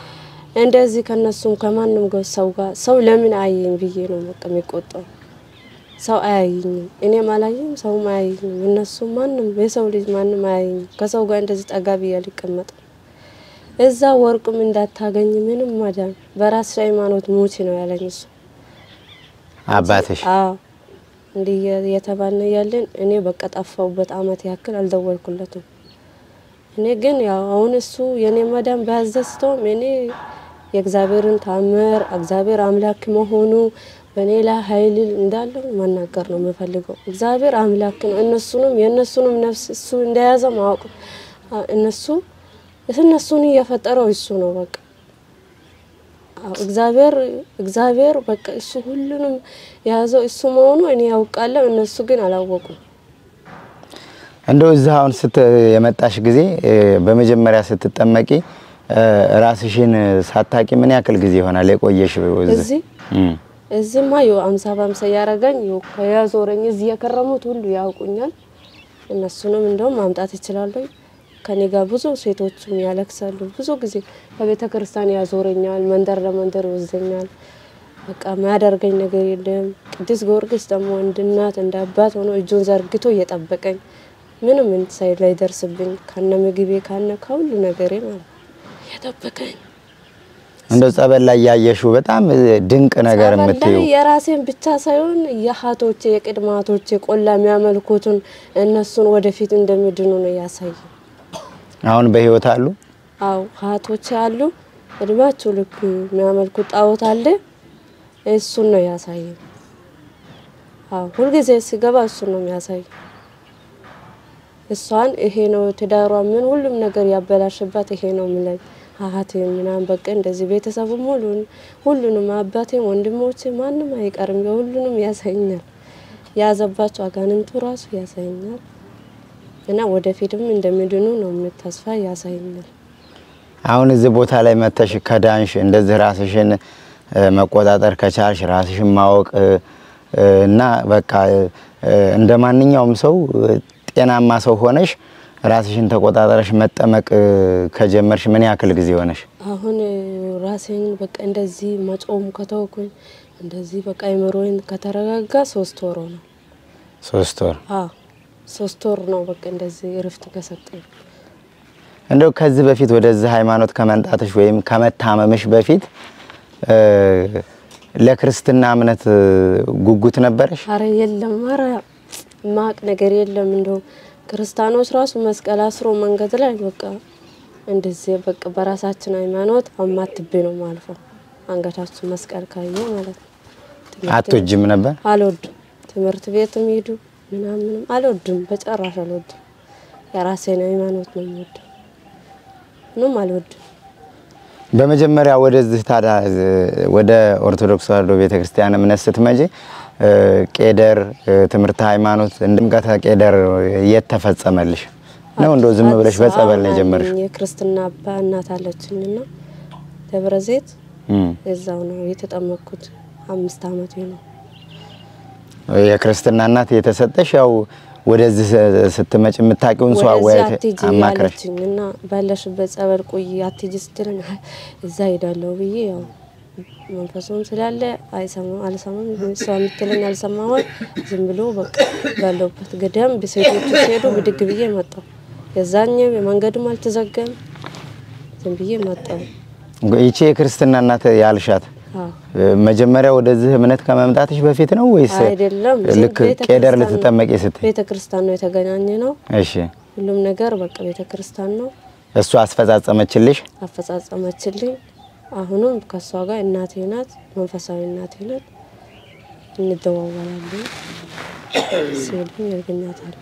እንደዚህ ከነሱም ከማንም ጋር ሰው ጋር ሰው ለምን አየኝ ብዬ ነው በቃ የሚቆጣው። ሰው አያየኝም፣ እኔም አላየኝም፣ ሰውም አያየኝም። እነሱም ማንም የሰው ልጅ ማንም አያየኝም። ከሰው ጋር እንደዚህ ጠጋ ብዬ አልቀመጥም። እዛ ወርቅም እንዳታገኝ ምንም ማዳን በራስ ሃይማኖት ሙቺ ነው ያለኝ እሱ። አባትሽ አዎ እንዲህ የተባልን ያለን እኔ በቃ ጠፋሁበት አመት ያክል አልደወልኩለትም። እኔ ግን ያው አሁን እሱ የኔ መዳን ባያስደስተውም እኔ የእግዚአብሔርን ታምር እግዚአብሔር አምላክ መሆኑ በእኔ ላይ ኃይል እንዳለው መናገር ነው የምፈልገው። እግዚአብሔር አምላክ ነው። እነሱንም የእነሱንም ነፍስ እሱ እንደያዘ ማወቅ እነሱ እነሱን እየፈጠረው እሱ ነው በቃ አዎ፣ እግዚአብሔር እግዚአብሔር በቃ እሱ ሁሉንም የያዘው እሱ መሆኑ እኔ ያውቃለሁ፣ እነሱ ግን አላወቁም። እንደው እዛ አሁን ስት የመጣሽ ጊዜ እ፣ በመጀመሪያ ስትጠመቂ እ፣ ራስሽን ሳታቂ ምን ያክል ጊዜ ይሆናል የቆየሽ እዚህ እም። እዚህማ ይኸው አምሳ በአምሳ እያረገኝ ይኸው ከያዞረኝ እዚህ የከረሙት ሁሉ ያውቁኛል። እነሱንም እንደውም ማምጣት ይችላለሁ። ከኔ ጋር ብዙ ሴቶችም ያለቅሳሉ። ብዙ ጊዜ ከቤተ ክርስቲያን ያዞረኛል፣ መንደር ለመንደር ይወስደኛል። በቃ የሚያደርገኝ ነገር የለም። ቅዱስ ጊዮርጊስ ደግሞ እንደ እናት እንደ አባት ሆኖ እጁን ዘርግቶ እየጠበቀኝ ምንም ሳይ ላይ ደርስብኝ ከነ ምግቤ ካነ ከሁሉ ነገሬ ማለት ነው እየጠበቀኝ እንደው ጸበል ላይ ያየሽው በጣም እ፣ ድንቅ ነገር ጸበል የምትዩ ላይ የራሴን ብቻ ሳይሆን የሀቶቼ የቅድማቶቼ ቆላ የሚያመልኩትን እነሱን ወደፊት እንደሚድኑ ነው ያሳየ። አሁን በህይወት አሉ? አው ሀቶቼ አሉ እድሜያቸው ልክ የሚያመልኩት ጣዖት አለ። እሱን ነው ያሳየ። አው ሁልጊዜ ሲገባ እሱን ነው የሚያሳይ። እሷን ይሄ ነው ትዳሯ ምን ሁሉም ነገር ያበላሽባት ይሄ ነው የሚለኝ አሀቴ ምናምን በቃ እንደዚህ ቤተሰቡ ሙሉን ሁሉንም አባቴም ወንድሞቼ ማንም አይቀርም የሁሉንም ያሳይኛል። የያዘባቸው አጋንንቱ ራሱ ያሳይኛል እና ወደፊትም እንደሚድኑ ነው የምተስፋ ያሳይኛል። አሁን እዚህ ቦታ ላይ መተሽ ከዳንሽ እንደዚህ ራስሽን እ፣ መቆጣጠር ከቻልሽ ራስሽን ማወቅ እ፣ እ፣ እና በቃ እ፣ እንደ ማንኛውም ሰው እ፣ ጤናማ ሰው ሆነሽ ራስሽን ተቆጣጠረሽ መጠመቅ እ፣ ከጀመርሽ ምን ያክል ጊዜ ሆነሽ? አሁን ራሴን በቃ እንደዚህ መጾም ከተውኩኝ እንደዚህ በቃ አይምሮዬን ከተረጋጋ ሶስት ወር ነው። ሶስት ወር። አዎ ሶስት ወር ነው በቃ እንደዚህ እረፍት ከሰጠኝ። እንደው ከዚህ በፊት ወደዚህ ሃይማኖት ከመምጣትሽ ወይም ከመታመምሽ በፊት እ፣ ለክርስትና እምነት እ፣ ጉጉት ነበረሽ? አረ የለም፣ አረ ማቅ ነገር የለም። እንደው ክርስቲያኖች ራሱ መስቀል አስሮ መንገድ ላይ በቃ እንደዚህ በቃ በራሳችን ሃይማኖት አማትቤ ነው ማልፈው። አንገታችን መስቀል ካየ ማለት ነው። ትምህርት አትወጂም ነበር? አልወድም። ትምህርት ቤትም ሄዱ ምናምንም አልወድም፣ በጨራሽ አልወድም። የራሴን ሃይማኖት ነው የምወደው። ምንም አልወድም። በመጀመሪያ ወደዚህ ታዲያ እ፣ ወደ ኦርቶዶክስ ተዋሕዶ ቤተክርስቲያን እምነት ስትመጪ እ፣ ቄደር እ፣ ትምህርተ ሃይማኖት ጥምቀተ ቄደር የት ተፈጸመልሽ ነው? እንደው ዝም ብለሽ አዲስ በጸበል ነው አበባ የጀመርሽው? ነኝ። የክርስትና አባ እናት አለችኝና ደብረ ዘይት እም። እዛው ነው የተጠመቅኩት። አምስት አመቴ ነው። የክርስትና እናት የተሰጠሽ ያው ወደዚህ ስትመጭ የምታውቂውን ሰው ወደዚህ አወያየት አትሂጂ አማክረሽ አለችኝ እና ባለሽበት ጸበል ቆይ አትሂጂ ስትለኝ አይ እዛ ሄዳለሁ ብዬ ያው መንፈሱም ስላለ አይሰማም አልሰማም እሷ የምትለኝ አልሰማሁም። ዝም ብሎ በቃ ባለሁበት ገዳም ሴቶቹ ሲሄዱ ብድግ ብዬ መጣሁ። የዛኝ መንገድም አልተዘጋም። ዝም ብዬ መጣሁ። ይቺ የክርስትና እናት ያልሻት አዎ እ፣ መጀመሪያ ወደዚህ እምነት ከመምጣትሽ በፊት ነው ወይስ አይደለም ልክ ቤተ ቄደር ክርስቲያን ነው። ልትጠመቂ ስትይ? ቤተ ክርስቲያን ነው የተገናኘ ነው። እሺ ሁሉም ነገር በቃ ቤተ ክርስቲያን ነው እሱ አስፈጻጸመችልሽ? አፈጻጸመችልኝ። አሁንም ከእሷ ጋር እናቴ ናት፣ መንፈሳዊ እናቴ ናት። እንደዋወላለን ሲሉኝ ያገኛታል።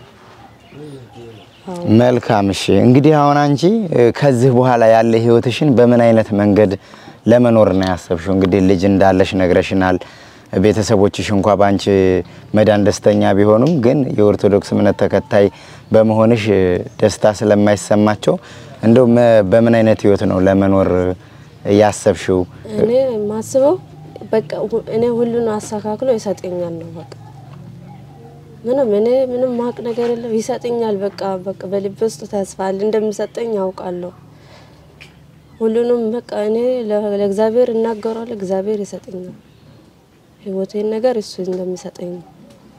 አዎ መልካም እሺ። እንግዲህ አሁን አንቺ እ፣ ከዚህ በኋላ ያለ ህይወትሽን በምን አይነት መንገድ ለመኖር ነው ያሰብሽው? እንግዲህ ልጅ እንዳለሽ ነግረሽናል። ቤተሰቦችሽ እንኳ በአንቺ መዳን ደስተኛ ቢሆኑም ግን የኦርቶዶክስ እምነት ተከታይ በመሆንሽ እ፣ ደስታ ስለማይሰማቸው እንደው መ- በምን አይነት ህይወት ነው ለመኖር እ፣ ያሰብሽው? እኔ የማስበው በቃ ሁ- እኔ ሁሉን አስተካክሎ ይሰጠኛል ነው በቃ ምንም እኔ ምንም ማቅ ነገር የለም ይሰጠኛል። በቃ በቃ በልብ ውስጥ ተስፋ አለ እንደሚሰጠኝ ያውቃለሁ። ሁሉንም በቃ እኔ ለ- ለእግዚአብሔር እናገራለሁ፣ እግዚአብሔር ይሰጠኛል። ህይወቴን ነገር እሱ እንደሚሰጠኝ ነው።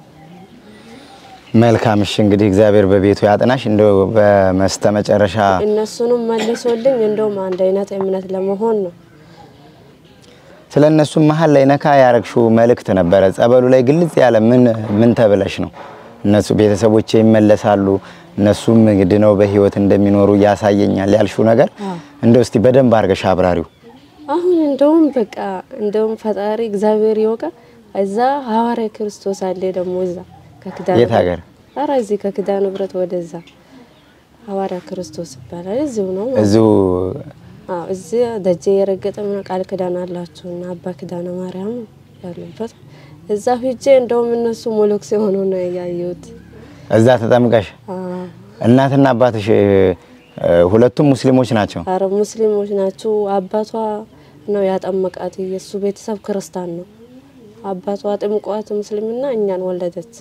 መልካም እሺ፣ እንግዲህ እግዚአብሔር በቤቱ ያጥናሽ። እንደው በመስተመጨረሻ እነሱንም መልሶልኝ እንደውም አንድ አይነት እምነት ለመሆን ነው። ስለ እነሱም መሀል ላይ ነካ ያረግሽው መልእክት ነበረ። ጸበሉ ላይ ግልጽ ያለ ምን ምን ተብለሽ ነው? እነሱ ቤተሰቦቼ ይመለሳሉ፣ እነሱም ድነው በህይወት እንደሚኖሩ ያሳየኛል ያልሽው ነገር እንደው እስቲ በደንብ አድርገሽ አብራሪው። አሁን እንደውም በቃ እንደውም ፈጣሪ እግዚአብሔር ይወቃ። እዛ ሐዋርያ ክርስቶስ አለ ደግሞ እዛ ከኪዳነ የት ሀገር? ኧረ እዚህ ከኪዳነ ምሕረት ወደዛ ሐዋርያ ክርስቶስ ይባላል። እዚሁ ነው ማለት ነው። እዚሁ አዎ እዚህ ደጀ የረገጠ ምን ቃል ኪዳን አላቸው እና አባ ኪዳነ ማርያም ያሉበት እዛ ሂጄ እንደውም እነሱ ሞሎክስ የሆኑ ነው ያየሁት። እዛ ተጠምቀሽ አዎ እናትና አባትሽ እ፣ ሁለቱም ሙስሊሞች ናቸው። አረ ሙስሊሞች ናቸው። አባቷ ነው ያጠመቃት። የእሱ ቤተሰብ ክርስቲያን ነው። አባቷ ጥምቋት ሙስሊምና እኛን ወለደች።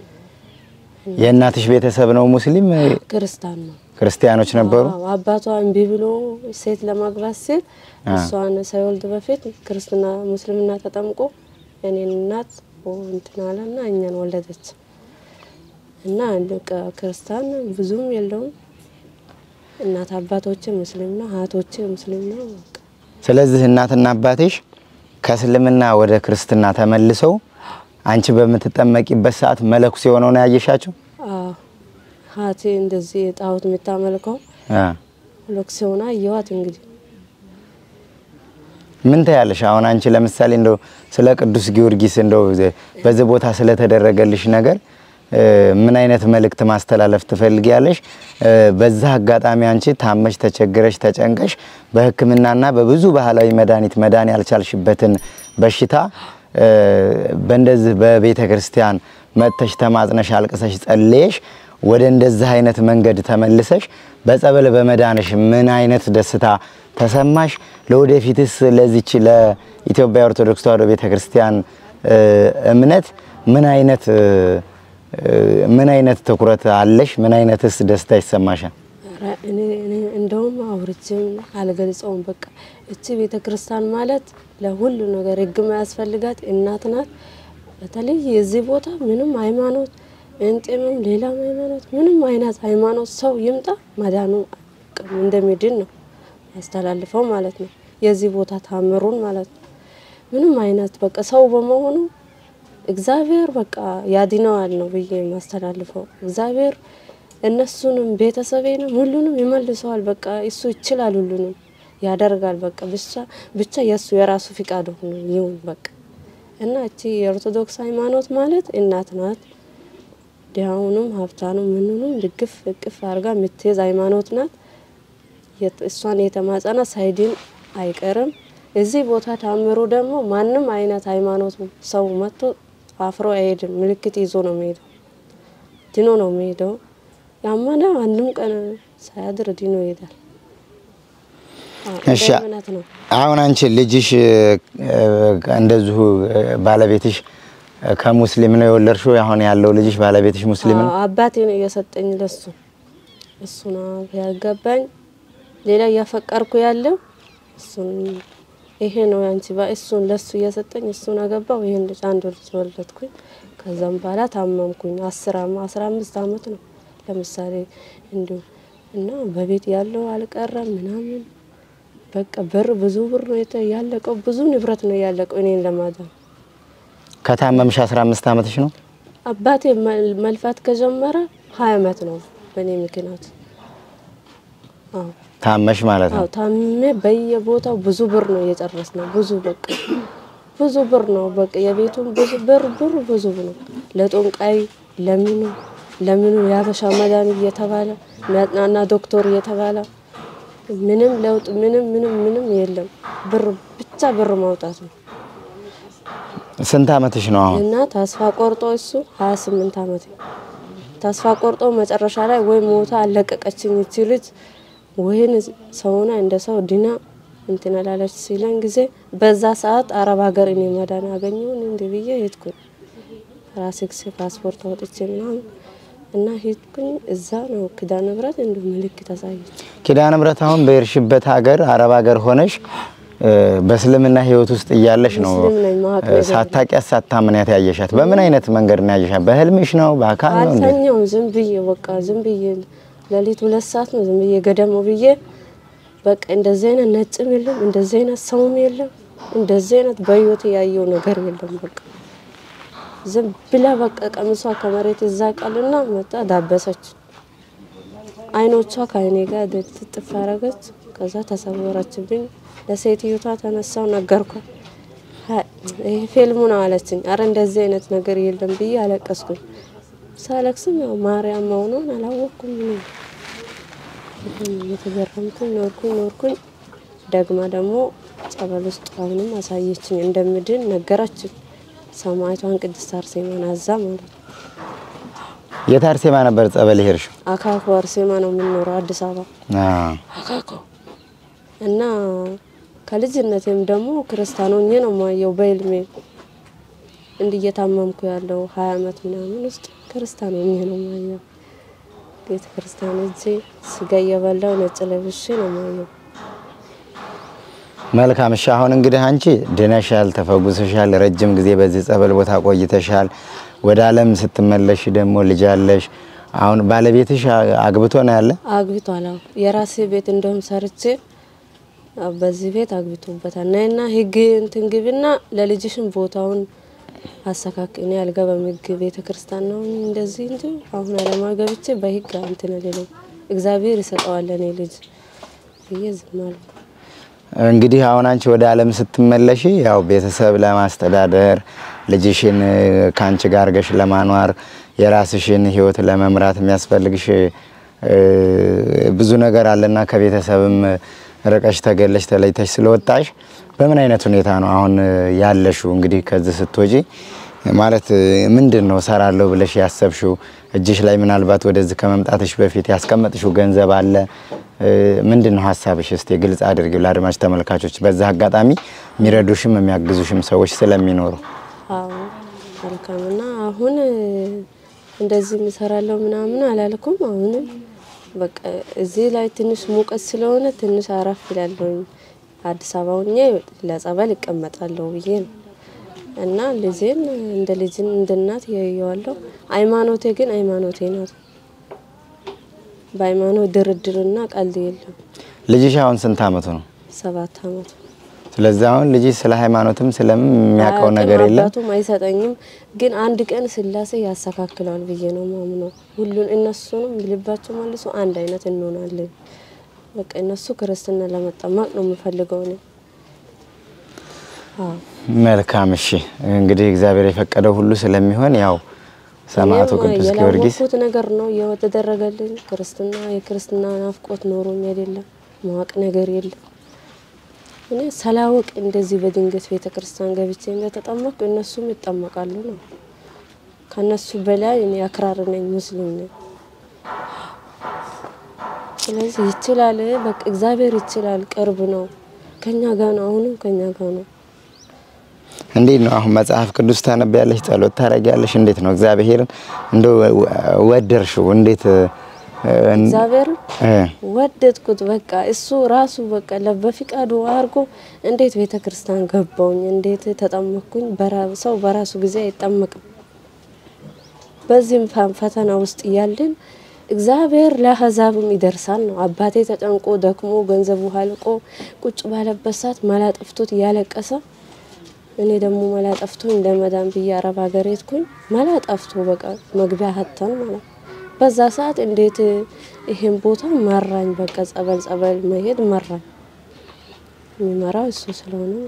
የእናትሽ ቤተሰብ ነው ሙስሊም እ፣ ክርስቲያን ነው። ክርስቲያኖች ነበሩ። አዎ አባቷ እምቢ ብሎ ሴት ለማግባት ሲል እሷን ሳይወልድ በፊት ክርስትና ሙስሊምና ተጠምቆ የኔን እናት እንትን አለና እኛን ወለደች እና በቃ ክርስቲያን ብዙም የለውም። እናት አባቶቼ ሙስሊም ነው፣ እህቶቼ ሙስሊም ነው። በቃ ስለዚህ እናትና አባትሽ ከእስልምና ወደ ክርስትና ተመልሰው አንቺ በምትጠመቂበት ሰዓት መለኩስ የሆነው ነው ያየሻቸው? አዎ ሀቴ እንደዚህ ጣዖት የምታመልከው አ ሎክስ ሆና አየኋት። እንግዲህ ምን ታያለሽ? አሁን አንቺ ለምሳሌ እንደው ስለ ቅዱስ ጊዮርጊስ እንደው በዚህ ቦታ ስለተደረገልሽ ነገር እ፣ ምን አይነት መልእክት ማስተላለፍ ትፈልጊያለሽ? እ፣ በዛ አጋጣሚ አንቺ ታመሽ ተቸግረሽ ተጨንቀሽ በሕክምናና በብዙ ባህላዊ መድኃኒት መዳን ያልቻልሽበትን በሽታ እ፣ በእንደዚህ በቤተ ክርስቲያን መጥተሽ ተማጽነሽ አልቅሰሽ ጸልየሽ ወደ እንደዚህ አይነት መንገድ ተመልሰሽ በጸበል በመዳንሽ ምን አይነት ደስታ ተሰማሽ? ለወደፊትስ ለዚች ለኢትዮጵያ ኦርቶዶክስ ተዋሕዶ ቤተ ክርስቲያን እ፣ እምነት ምን አይነት እ፣ እ፣ ምን አይነት ትኩረት አለሽ? ምን አይነትስ ደስታ ይሰማሻል? ኧረ እኔ እኔ እንደውም አውርቼም አልገልጸውም። በቃ እቺ ቤተ ክርስቲያን ማለት ለሁሉ ነገር ሕግ ማያስፈልጋት እናት ናት። በተለይ የዚህ ቦታ ምንም ሃይማኖት እንጤምም ሌላም ሃይማኖት ምንም አይነት ሃይማኖት ሰው ይምጣ መዳኑ እንደሚድን ነው ያስተላልፈው ማለት ነው። የዚህ ቦታ ታምሩን ማለት ነው። ምንም አይነት በቃ ሰው በመሆኑ እግዚአብሔር በቃ ያድነዋል ነው ብዬ የማስተላልፈው። እግዚአብሔር እነሱንም ቤተሰቤንም ሁሉንም ይመልሰዋል። በቃ እሱ ይችላል፣ ሁሉንም ያደርጋል። በቃ ብቻ ብቻ የእሱ የራሱ ፍቃድ ሆኖ ይሁን በቃ እና እቺ የኦርቶዶክስ ሃይማኖት ማለት እናት ናት። ድሃውንም ሀብታኑም ምንንም ድግፍ እቅፍ አድርጋ የምትይዝ ሃይማኖት ናት። የት- እሷን የተማጸነ ሳይድን አይቀርም። እዚህ ቦታ ታምሩ ደግሞ ማንም አይነት ሃይማኖት ሰው መጥቶ አፍሮ አይሄድም። ምልክት ይዞ ነው የሚሄደው፣ ድኖ ነው የሚሄደው። ያመነ አንድም ቀን ሳያድር ድኖ ይሄዳል። አዎ፣ እንደ እሺ እምነት ነው። አሁን አንቺ ልጅሽ እ፣ እንደዚሁ እ፣ ባለቤትሽ እ፣ ከሙስሊም ነው የወለድሽው? አሁን ያለው ልጅሽ ባለቤትሽ ሙስሊም ነው? አዎ፣ አባቴ ነው እየሰጠኝ ለሱ እሱ ነው ያገባኝ። ሌላ እያፈቀርኩ ያለው እሱን ይሄ ነው ያንቺ ባ እሱን ለሱ እየሰጠኝ እሱን አገባው። ይሄን ልጅ አንድ ልጅ ወለድኩኝ። ከዛም በኋላ ታመምኩኝ። አስር አመ አስራ አምስት አመት ነው ለምሳሌ እንዲሁ እና በቤት ያለው አልቀረም ምናምን በቃ ብር ብዙ ብር ነው የተ- ያለቀው ብዙ ንብረት ነው ያለቀው እኔን ለማዳን ከታመምሽ 15 ዓመትሽ ነው? አባቴ መል- መልፋት ከጀመረ ሀያ አመት ነው በእኔ ምክንያት። አዎ ታመሽ ማለት አዎ ነው። ታሜ በየቦታው ብዙ ብር ነው እየጨረስ ነው። ብዙ በቃ ብዙ ብር ነው በቃ የቤቱን ብዙ ብር ብር ብዙ ነው። ለጦንቃይ ለምኑ ለምኑ የሀበሻ መድኃኒት እየተባለ ሚያጥናና ዶክተር እየተባለ ምንም ለውጥ ምንም ምንም ምንም የለም። ብር ብቻ ብር ማውጣት ነው ስንት ዓመትሽ ነው አሁን? እና ተስፋ ቆርጦ እሱ ሀያ ስምንት አመት ተስፋ ቆርጦ መጨረሻ ላይ ወይ ሞታ አለቀቀችኝ እቺ ልጅ ወይን ሰውና እንደ ሰው ድና እንትን ላለች ሲለን ጊዜ በዛ ሰዓት አረብ ሀገር እኔ መዳን ያገኘውን እንዲ ብዬ ሄድኩኝ። ራሴ ጊዜ ፓስፖርት አውጥቼ ምናምን እና ሄድኩኝ። እዛ ነው ኪዳነ ምሕረት እንዲሁ ምልክት አሳየች። ኪዳነ ምሕረት አሁን በሄድሽበት ሀገር አረብ ሀገር ሆነሽ እ፣ በእስልምና ህይወት ውስጥ እያለሽ ነው ሙስሊም ነኝ፣ ማወቅ እ፣ ነገር ሳታውቂያት ሳታምንያት ያየሻት። በምን አይነት መንገድ ነው ያየሻት? በህልምሽ ነው? በአካል ነው? እንዴት? አልተኛውም። ዝም ብዬ በቃ ዝም ብዬ ሌሊት ሁለት ሰዓት ነው ዝም ብዬ ገደም ብዬ በቃ እንደዚህ አይነት ነጭም የለም እንደዚህ አይነት ሰውም የለም እንደዚህ አይነት በህይወት ያየው ነገር የለም። በቃ ዝም ብላ በቃ ቀሚሷ ከመሬት እዛ ቃልና መጣ ዳበሰች። አይኖቿ ከአይኔ ጋር ትጥፍ አረገች። ከዛ ተሰወረችብኝ። ለሴትዮቷ ተነሳው ነገርኳት። ሀ- ይሄ ፊልሙ ነው አለችኝ። አረ እንደዚህ አይነት ነገር የለም ብዬ አለቀስኩኝ። ሳለቅስም ያው ማርያም መሆኗን አላወቅኩም። ምንም በጣም እየተገረምኩኝ ኖርኩኝ ኖርኩኝ። ደግማ ደግሞ ጸበል ውስጥ አሁንም አሳየችኝ እንደምድን ነገረችኝ። ሰማዕቷን ቅድስት አርሴማን አዛ ማለት ነው። የት አርሴማ ነበር ጸበል ሄድሽው? አካኮ አርሴማ ነው የምንኖረው አዲስ አበባ አዎ። አካኮ እና ከልጅነቴም ደግሞ ክርስቲያን ሆኜ ነው ማየው በህልሜ እንዲህ እየታመምኩ ያለው ሀያ አመት ምናምን ውስጥ ክርስቲያን ሆኜ ነው ማየው። ቤተ ክርስቲያን እጄ ስጋ እየበላው ነጭ ለብሼ ነው ማየው። መልካም እሺ። አሁን እንግዲህ አንቺ ድነሻል፣ ተፈጉሰሻል፣ ረጅም ጊዜ በዚህ ጸበል ቦታ ቆይተሻል። ወደ ዓለም ስትመለሽ ደግሞ ልጅ አለሽ። አሁን ባለቤትሽ አ- አግብቶ ነው ያለ? አግብቷል። አዎ የራሴ ቤት እንደውም ሰርቼ አዎ፣ በዚህ ቤት አግብቶበታል። ናይና ህግ እንትን ግብና ለልጅሽን ቦታውን አስተካክ እኔ አልገባም ህግ ቤተ ክርስቲያን ነው እንደዚህ እንጂ አሁን አለማ ገብቼ በህግ እንትን አልልም። እግዚአብሔር ይሰጠዋል እኔ ልጅ ብዬ ዝም አልኩ። እንግዲህ አሁን አንቺ ወደ ዓለም ስትመለሽ ያው ቤተሰብ ለማስተዳደር ልጅሽን እ፣ ከአንቺ ጋር አድርገሽ ለማኗር የራስሽን ህይወት ለመምራት የሚያስፈልግሽ እ፣ ብዙ ነገር አለና ከቤተሰብም ርቀሽ ተገለሽ ተለይተሽ ስለወጣሽ በምን አይነት ሁኔታ ነው አሁን እ፣ ያለሽው? እንግዲህ ከዚህ ስትወጪ ማለት እ፣ ምንድን ነው ሰራለሁ ብለሽ ያሰብሽው? እጅሽ ላይ ምናልባት ወደዚህ ከመምጣትሽ በፊት ያስቀመጥሽው ገንዘብ አለ? እ፣ ምንድን ነው ሀሳብሽ? እስቲ ግልጽ አድርጊው ለአድማጭ ተመልካቾች። በዛ አጋጣሚ የሚረዱሽም የሚያግዙሽም ሰዎች ስለሚኖሩ አዎ መልካም እና አሁን እ፣ እንደዚህ ምሰራለሁ ምናምን አላልኩም። አሁንም በቃ እዚህ ላይ ትንሽ ሙቀት ስለሆነ ትንሽ አረፍ ይላለሁኝ። አዲስ አበባ ሆኜ ለጸበል እቀመጣለሁ ብዬ ነው እና ልጄን እንደ ልጅን እንደ እናት ያየዋለሁ። ሃይማኖቴ ግን ሃይማኖቴ ናት። በሃይማኖት ድርድርና ቀልድ የለም። ልጅሽ አሁን ስንት አመቱ ነው? ሰባት አመቱ ስለዚህ አሁን ልጅሽ ስለ ሃይማኖትም ስለምን የሚያውቀው አያውቅም፣ ነገር የለም። አባቱም አይሰጠኝም። ግን አንድ ቀን ስላሴ ያስተካክለዋል ብዬ ነው ማምነው። ሁሉን እነሱንም ልባቸው መልሶ አንድ አይነት እንሆናለን። በቃ እነሱ ክርስትና ለመጠመቅ ነው የምፈልገው እኔ። አዎ መልካም እሺ። እንግዲህ እግዚአብሔር የፈቀደው ሁሉ ስለሚሆን ያው ሰማዕቱ እኔም ቅዱስ ጊዮርጊስ የላወቅኩት ነገር ነው የተደረገልኝ። ክርስትና የክርስትና ናፍቆት ኖሮኝ አይደለም ማወቅ ነገር የለም። እኔ ሳላውቅ እንደዚህ በድንገት ቤተ ክርስቲያን ገብቼ እንደተጠመቅኩ እነሱም ይጠመቃሉ ነው። ከነሱ በላይ እኔ አክራሪ ነኝ፣ ሙስሊም ነኝ። ስለዚህ ይችላል፣ በቃ እግዚአብሔር ይችላል፣ ቅርብ ነው፣ ከኛ ጋር ነው፣ አሁንም ከኛ ጋር ነው። እንዴት ነው አሁን መጽሐፍ ቅዱስ ታነቢያለሽ? ጸሎት ታደርጊያለሽ? እንዴት ነው እግዚአብሔርን እንደ ወደርሽው? እንዴት እ፣ እግዚአብሔርን እ፣ ወደድኩት። በቃ እሱ ራሱ በቃ ለበፊቃዱ አድርጎ እንዴት ቤተ ክርስቲያን ገባውኝ፣ እንዴት ተጠመቅኩኝ። በራ- ሰው በራሱ ጊዜ አይጠመቅም። በዚህም ፈ- ፈተና ውስጥ እያለን እግዚአብሔር ለአሕዛብም ይደርሳል ነው። አባቴ ተጨንቆ ደክሞ ገንዘቡ አልቆ ቁጭ ባለበት ሰዓት መላ ጠፍቶት እያለቀሰ እኔ ደግሞ መላ ጠፍቶ እንደ መዳን ብዬ አረብ ሀገር ሄድኩኝ። መላ ጠፍቶ በቃ መግቢያ ሀተን ማለት በዛ ሰዓት እንዴት ይሄን ቦታ መራኝ። በቃ ጸበል ጸበል መሄድ መራኝ። የሚመራው እሱ ስለሆነ ነው።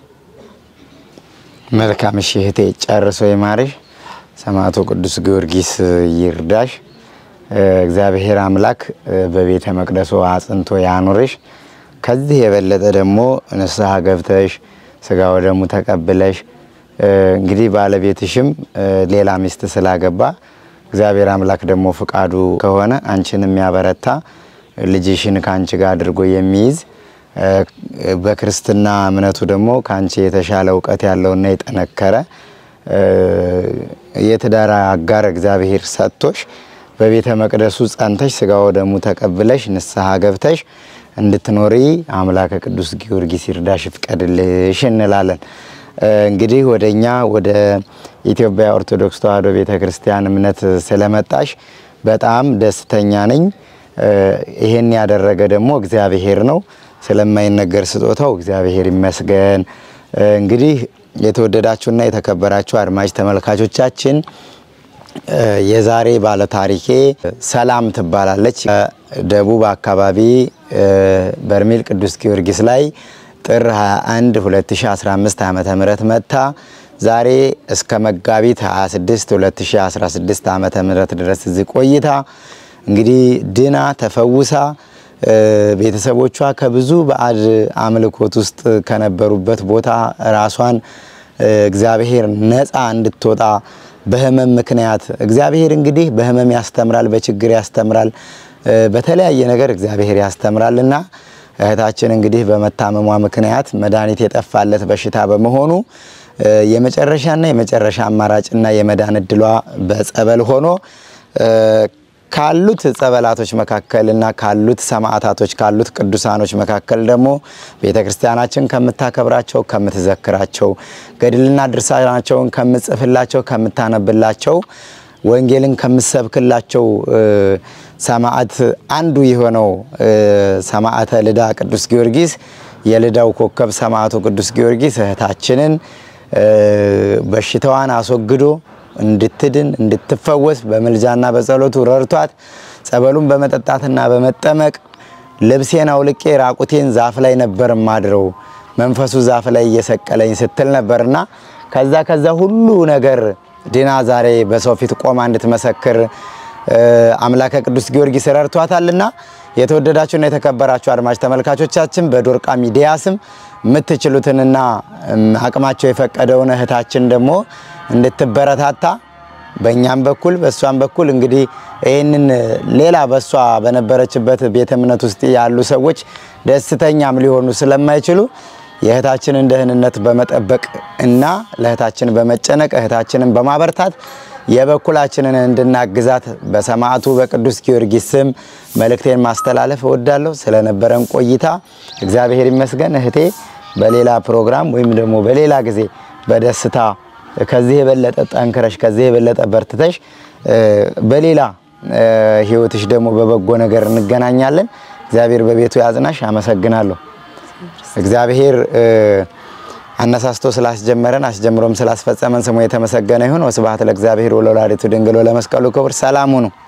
መልካም እሺ እህቴ ጨርሶ ይማርሽ። ሰማዕቱ ቅዱስ ጊዮርጊስ ይርዳሽ። እ፣ እግዚአብሔር አምላክ እ፣ በቤተ መቅደሱ አጽንቶ ያኑርሽ። ከዚህ የበለጠ ደግሞ ንስሐ ገብተሽ ስጋ ወደሙ ተቀብለሽ እ፣ እንግዲህ ባለቤትሽም እ፣ ሌላ ሚስት ስላገባ እግዚአብሔር አምላክ ደግሞ ፍቃዱ ከሆነ አንቺን የሚያበረታ ልጅሽን ከአንቺ ጋር አድርጎ የሚይዝ እ፣ በክርስትና እምነቱ ደግሞ ከአንቺ የተሻለ እውቀት ያለውና የጠነከረ እ፣ የትዳር አጋር እግዚአብሔር ሰጥቶሽ በቤተ መቅደሱ ጸንተሽ ስጋ ወደሙ ተቀብለሽ ንስሐ ገብተሽ እንድትኖሪ አምላከ ቅዱስ ጊዮርጊስ ይርዳሽ ይፍቀድልሽ እንላለን። እንግዲህ ወደ እኛ ወደ ኢትዮጵያ ኦርቶዶክስ ተዋሕዶ ቤተ ክርስቲያን እምነት ስለመጣሽ በጣም ደስተኛ ነኝ። ይሄን ያደረገ ደግሞ እግዚአብሔር ነው። ስለማይነገር ስጦታው እግዚአብሔር ይመስገን። እንግዲህ የተወደዳችሁና የተከበራችሁ አድማጭ ተመልካቾቻችን የዛሬ ባለታሪኬ ሰላም ትባላለች። ደቡብ አካባቢ በርሜል ቅዱስ ጊዮርጊስ ላይ ጥር 21 2015 ዓመተ ምህረት መጥታ ዛሬ እስከ መጋቢት 26 2016 ዓመተ ምህረት ድረስ እዚህ ቆይታ እንግዲህ ድና ተፈውሳ ቤተሰቦቿ ከብዙ ባዕድ አምልኮት ውስጥ ከነበሩበት ቦታ ራሷን እግዚአብሔር ነፃ እንድትወጣ በህመም ምክንያት እግዚአብሔር እንግዲህ በህመም ያስተምራል፣ በችግር ያስተምራል፣ በተለያየ ነገር እግዚአብሔር ያስተምራል እና እህታችን እንግዲህ በመታመሟ ምክንያት መድኃኒት የጠፋለት በሽታ በመሆኑ የመጨረሻና የመጨረሻ አማራጭና የመዳን እድሏ በጸበል ሆኖ ካሉት ጸበላቶች መካከል እና ካሉት ሰማዕታቶች ካሉት ቅዱሳኖች መካከል ደግሞ ቤተ ክርስቲያናችን ከምታከብራቸው ከምትዘክራቸው፣ ገድልና ድርሳናቸውን ከምጽፍላቸው ከምታነብላቸው፣ ወንጌልን ከምሰብክላቸው ሰማዕት አንዱ የሆነው ሰማዕተ ልዳ ቅዱስ ጊዮርጊስ የልዳው ኮከብ ሰማዕቱ ቅዱስ ጊዮርጊስ እህታችንን በሽታዋን አስወግዶ እንድትድን እንድትፈወስ በምልጃና በጸሎቱ ረድቷት ጸበሉን በመጠጣትና በመጠመቅ ልብሴን አውልቄ ራቁቴን ዛፍ ላይ ነበር ማድረው መንፈሱ ዛፍ ላይ እየሰቀለኝ ስትል ነበርና ከዛ ከዛ ሁሉ ነገር ድና ዛሬ በሰው ፊት ቆማ እንድትመሰክር አምላከ ቅዱስ ጊዮርጊስ ረድቷታልና የተወደዳችሁና የተከበራችሁ አድማጭ ተመልካቾቻችን በዶርቃ ሚዲያ ስም የምትችሉትንና አቅማቸው የፈቀደውን እህታችን ደግሞ እንድትበረታታ በእኛም በኩል በእሷም በኩል እንግዲህ ይህንን ሌላ በእሷ በነበረችበት ቤተ እምነት ውስጥ ያሉ ሰዎች ደስተኛም ሊሆኑ ስለማይችሉ የእህታችንን ደህንነት በመጠበቅ እና ለእህታችን በመጨነቅ እህታችንን በማበርታት የበኩላችንን እንድናግዛት በሰማዕቱ በቅዱስ ጊዮርጊስ ስም መልእክቴን ማስተላለፍ እወዳለሁ። ስለነበረን ቆይታ እግዚአብሔር ይመስገን። እህቴ በሌላ ፕሮግራም ወይም ደግሞ በሌላ ጊዜ በደስታ ከዚህ የበለጠ ጠንክረሽ ከዚህ የበለጠ በርትተሽ በሌላ ሕይወትሽ ደግሞ በበጎ ነገር እንገናኛለን። እግዚአብሔር በቤቱ ያጽናሽ። አመሰግናለሁ። እግዚአብሔር አነሳስቶ ስላስጀመረን አስጀምሮም ስላስፈጸመን ስሙ የተመሰገነ ይሁን። ወስብሐት ለእግዚአብሔር ወለወላዲቱ ድንግል ወለመስቀሉ ክቡር። ሰላም ሁኑ።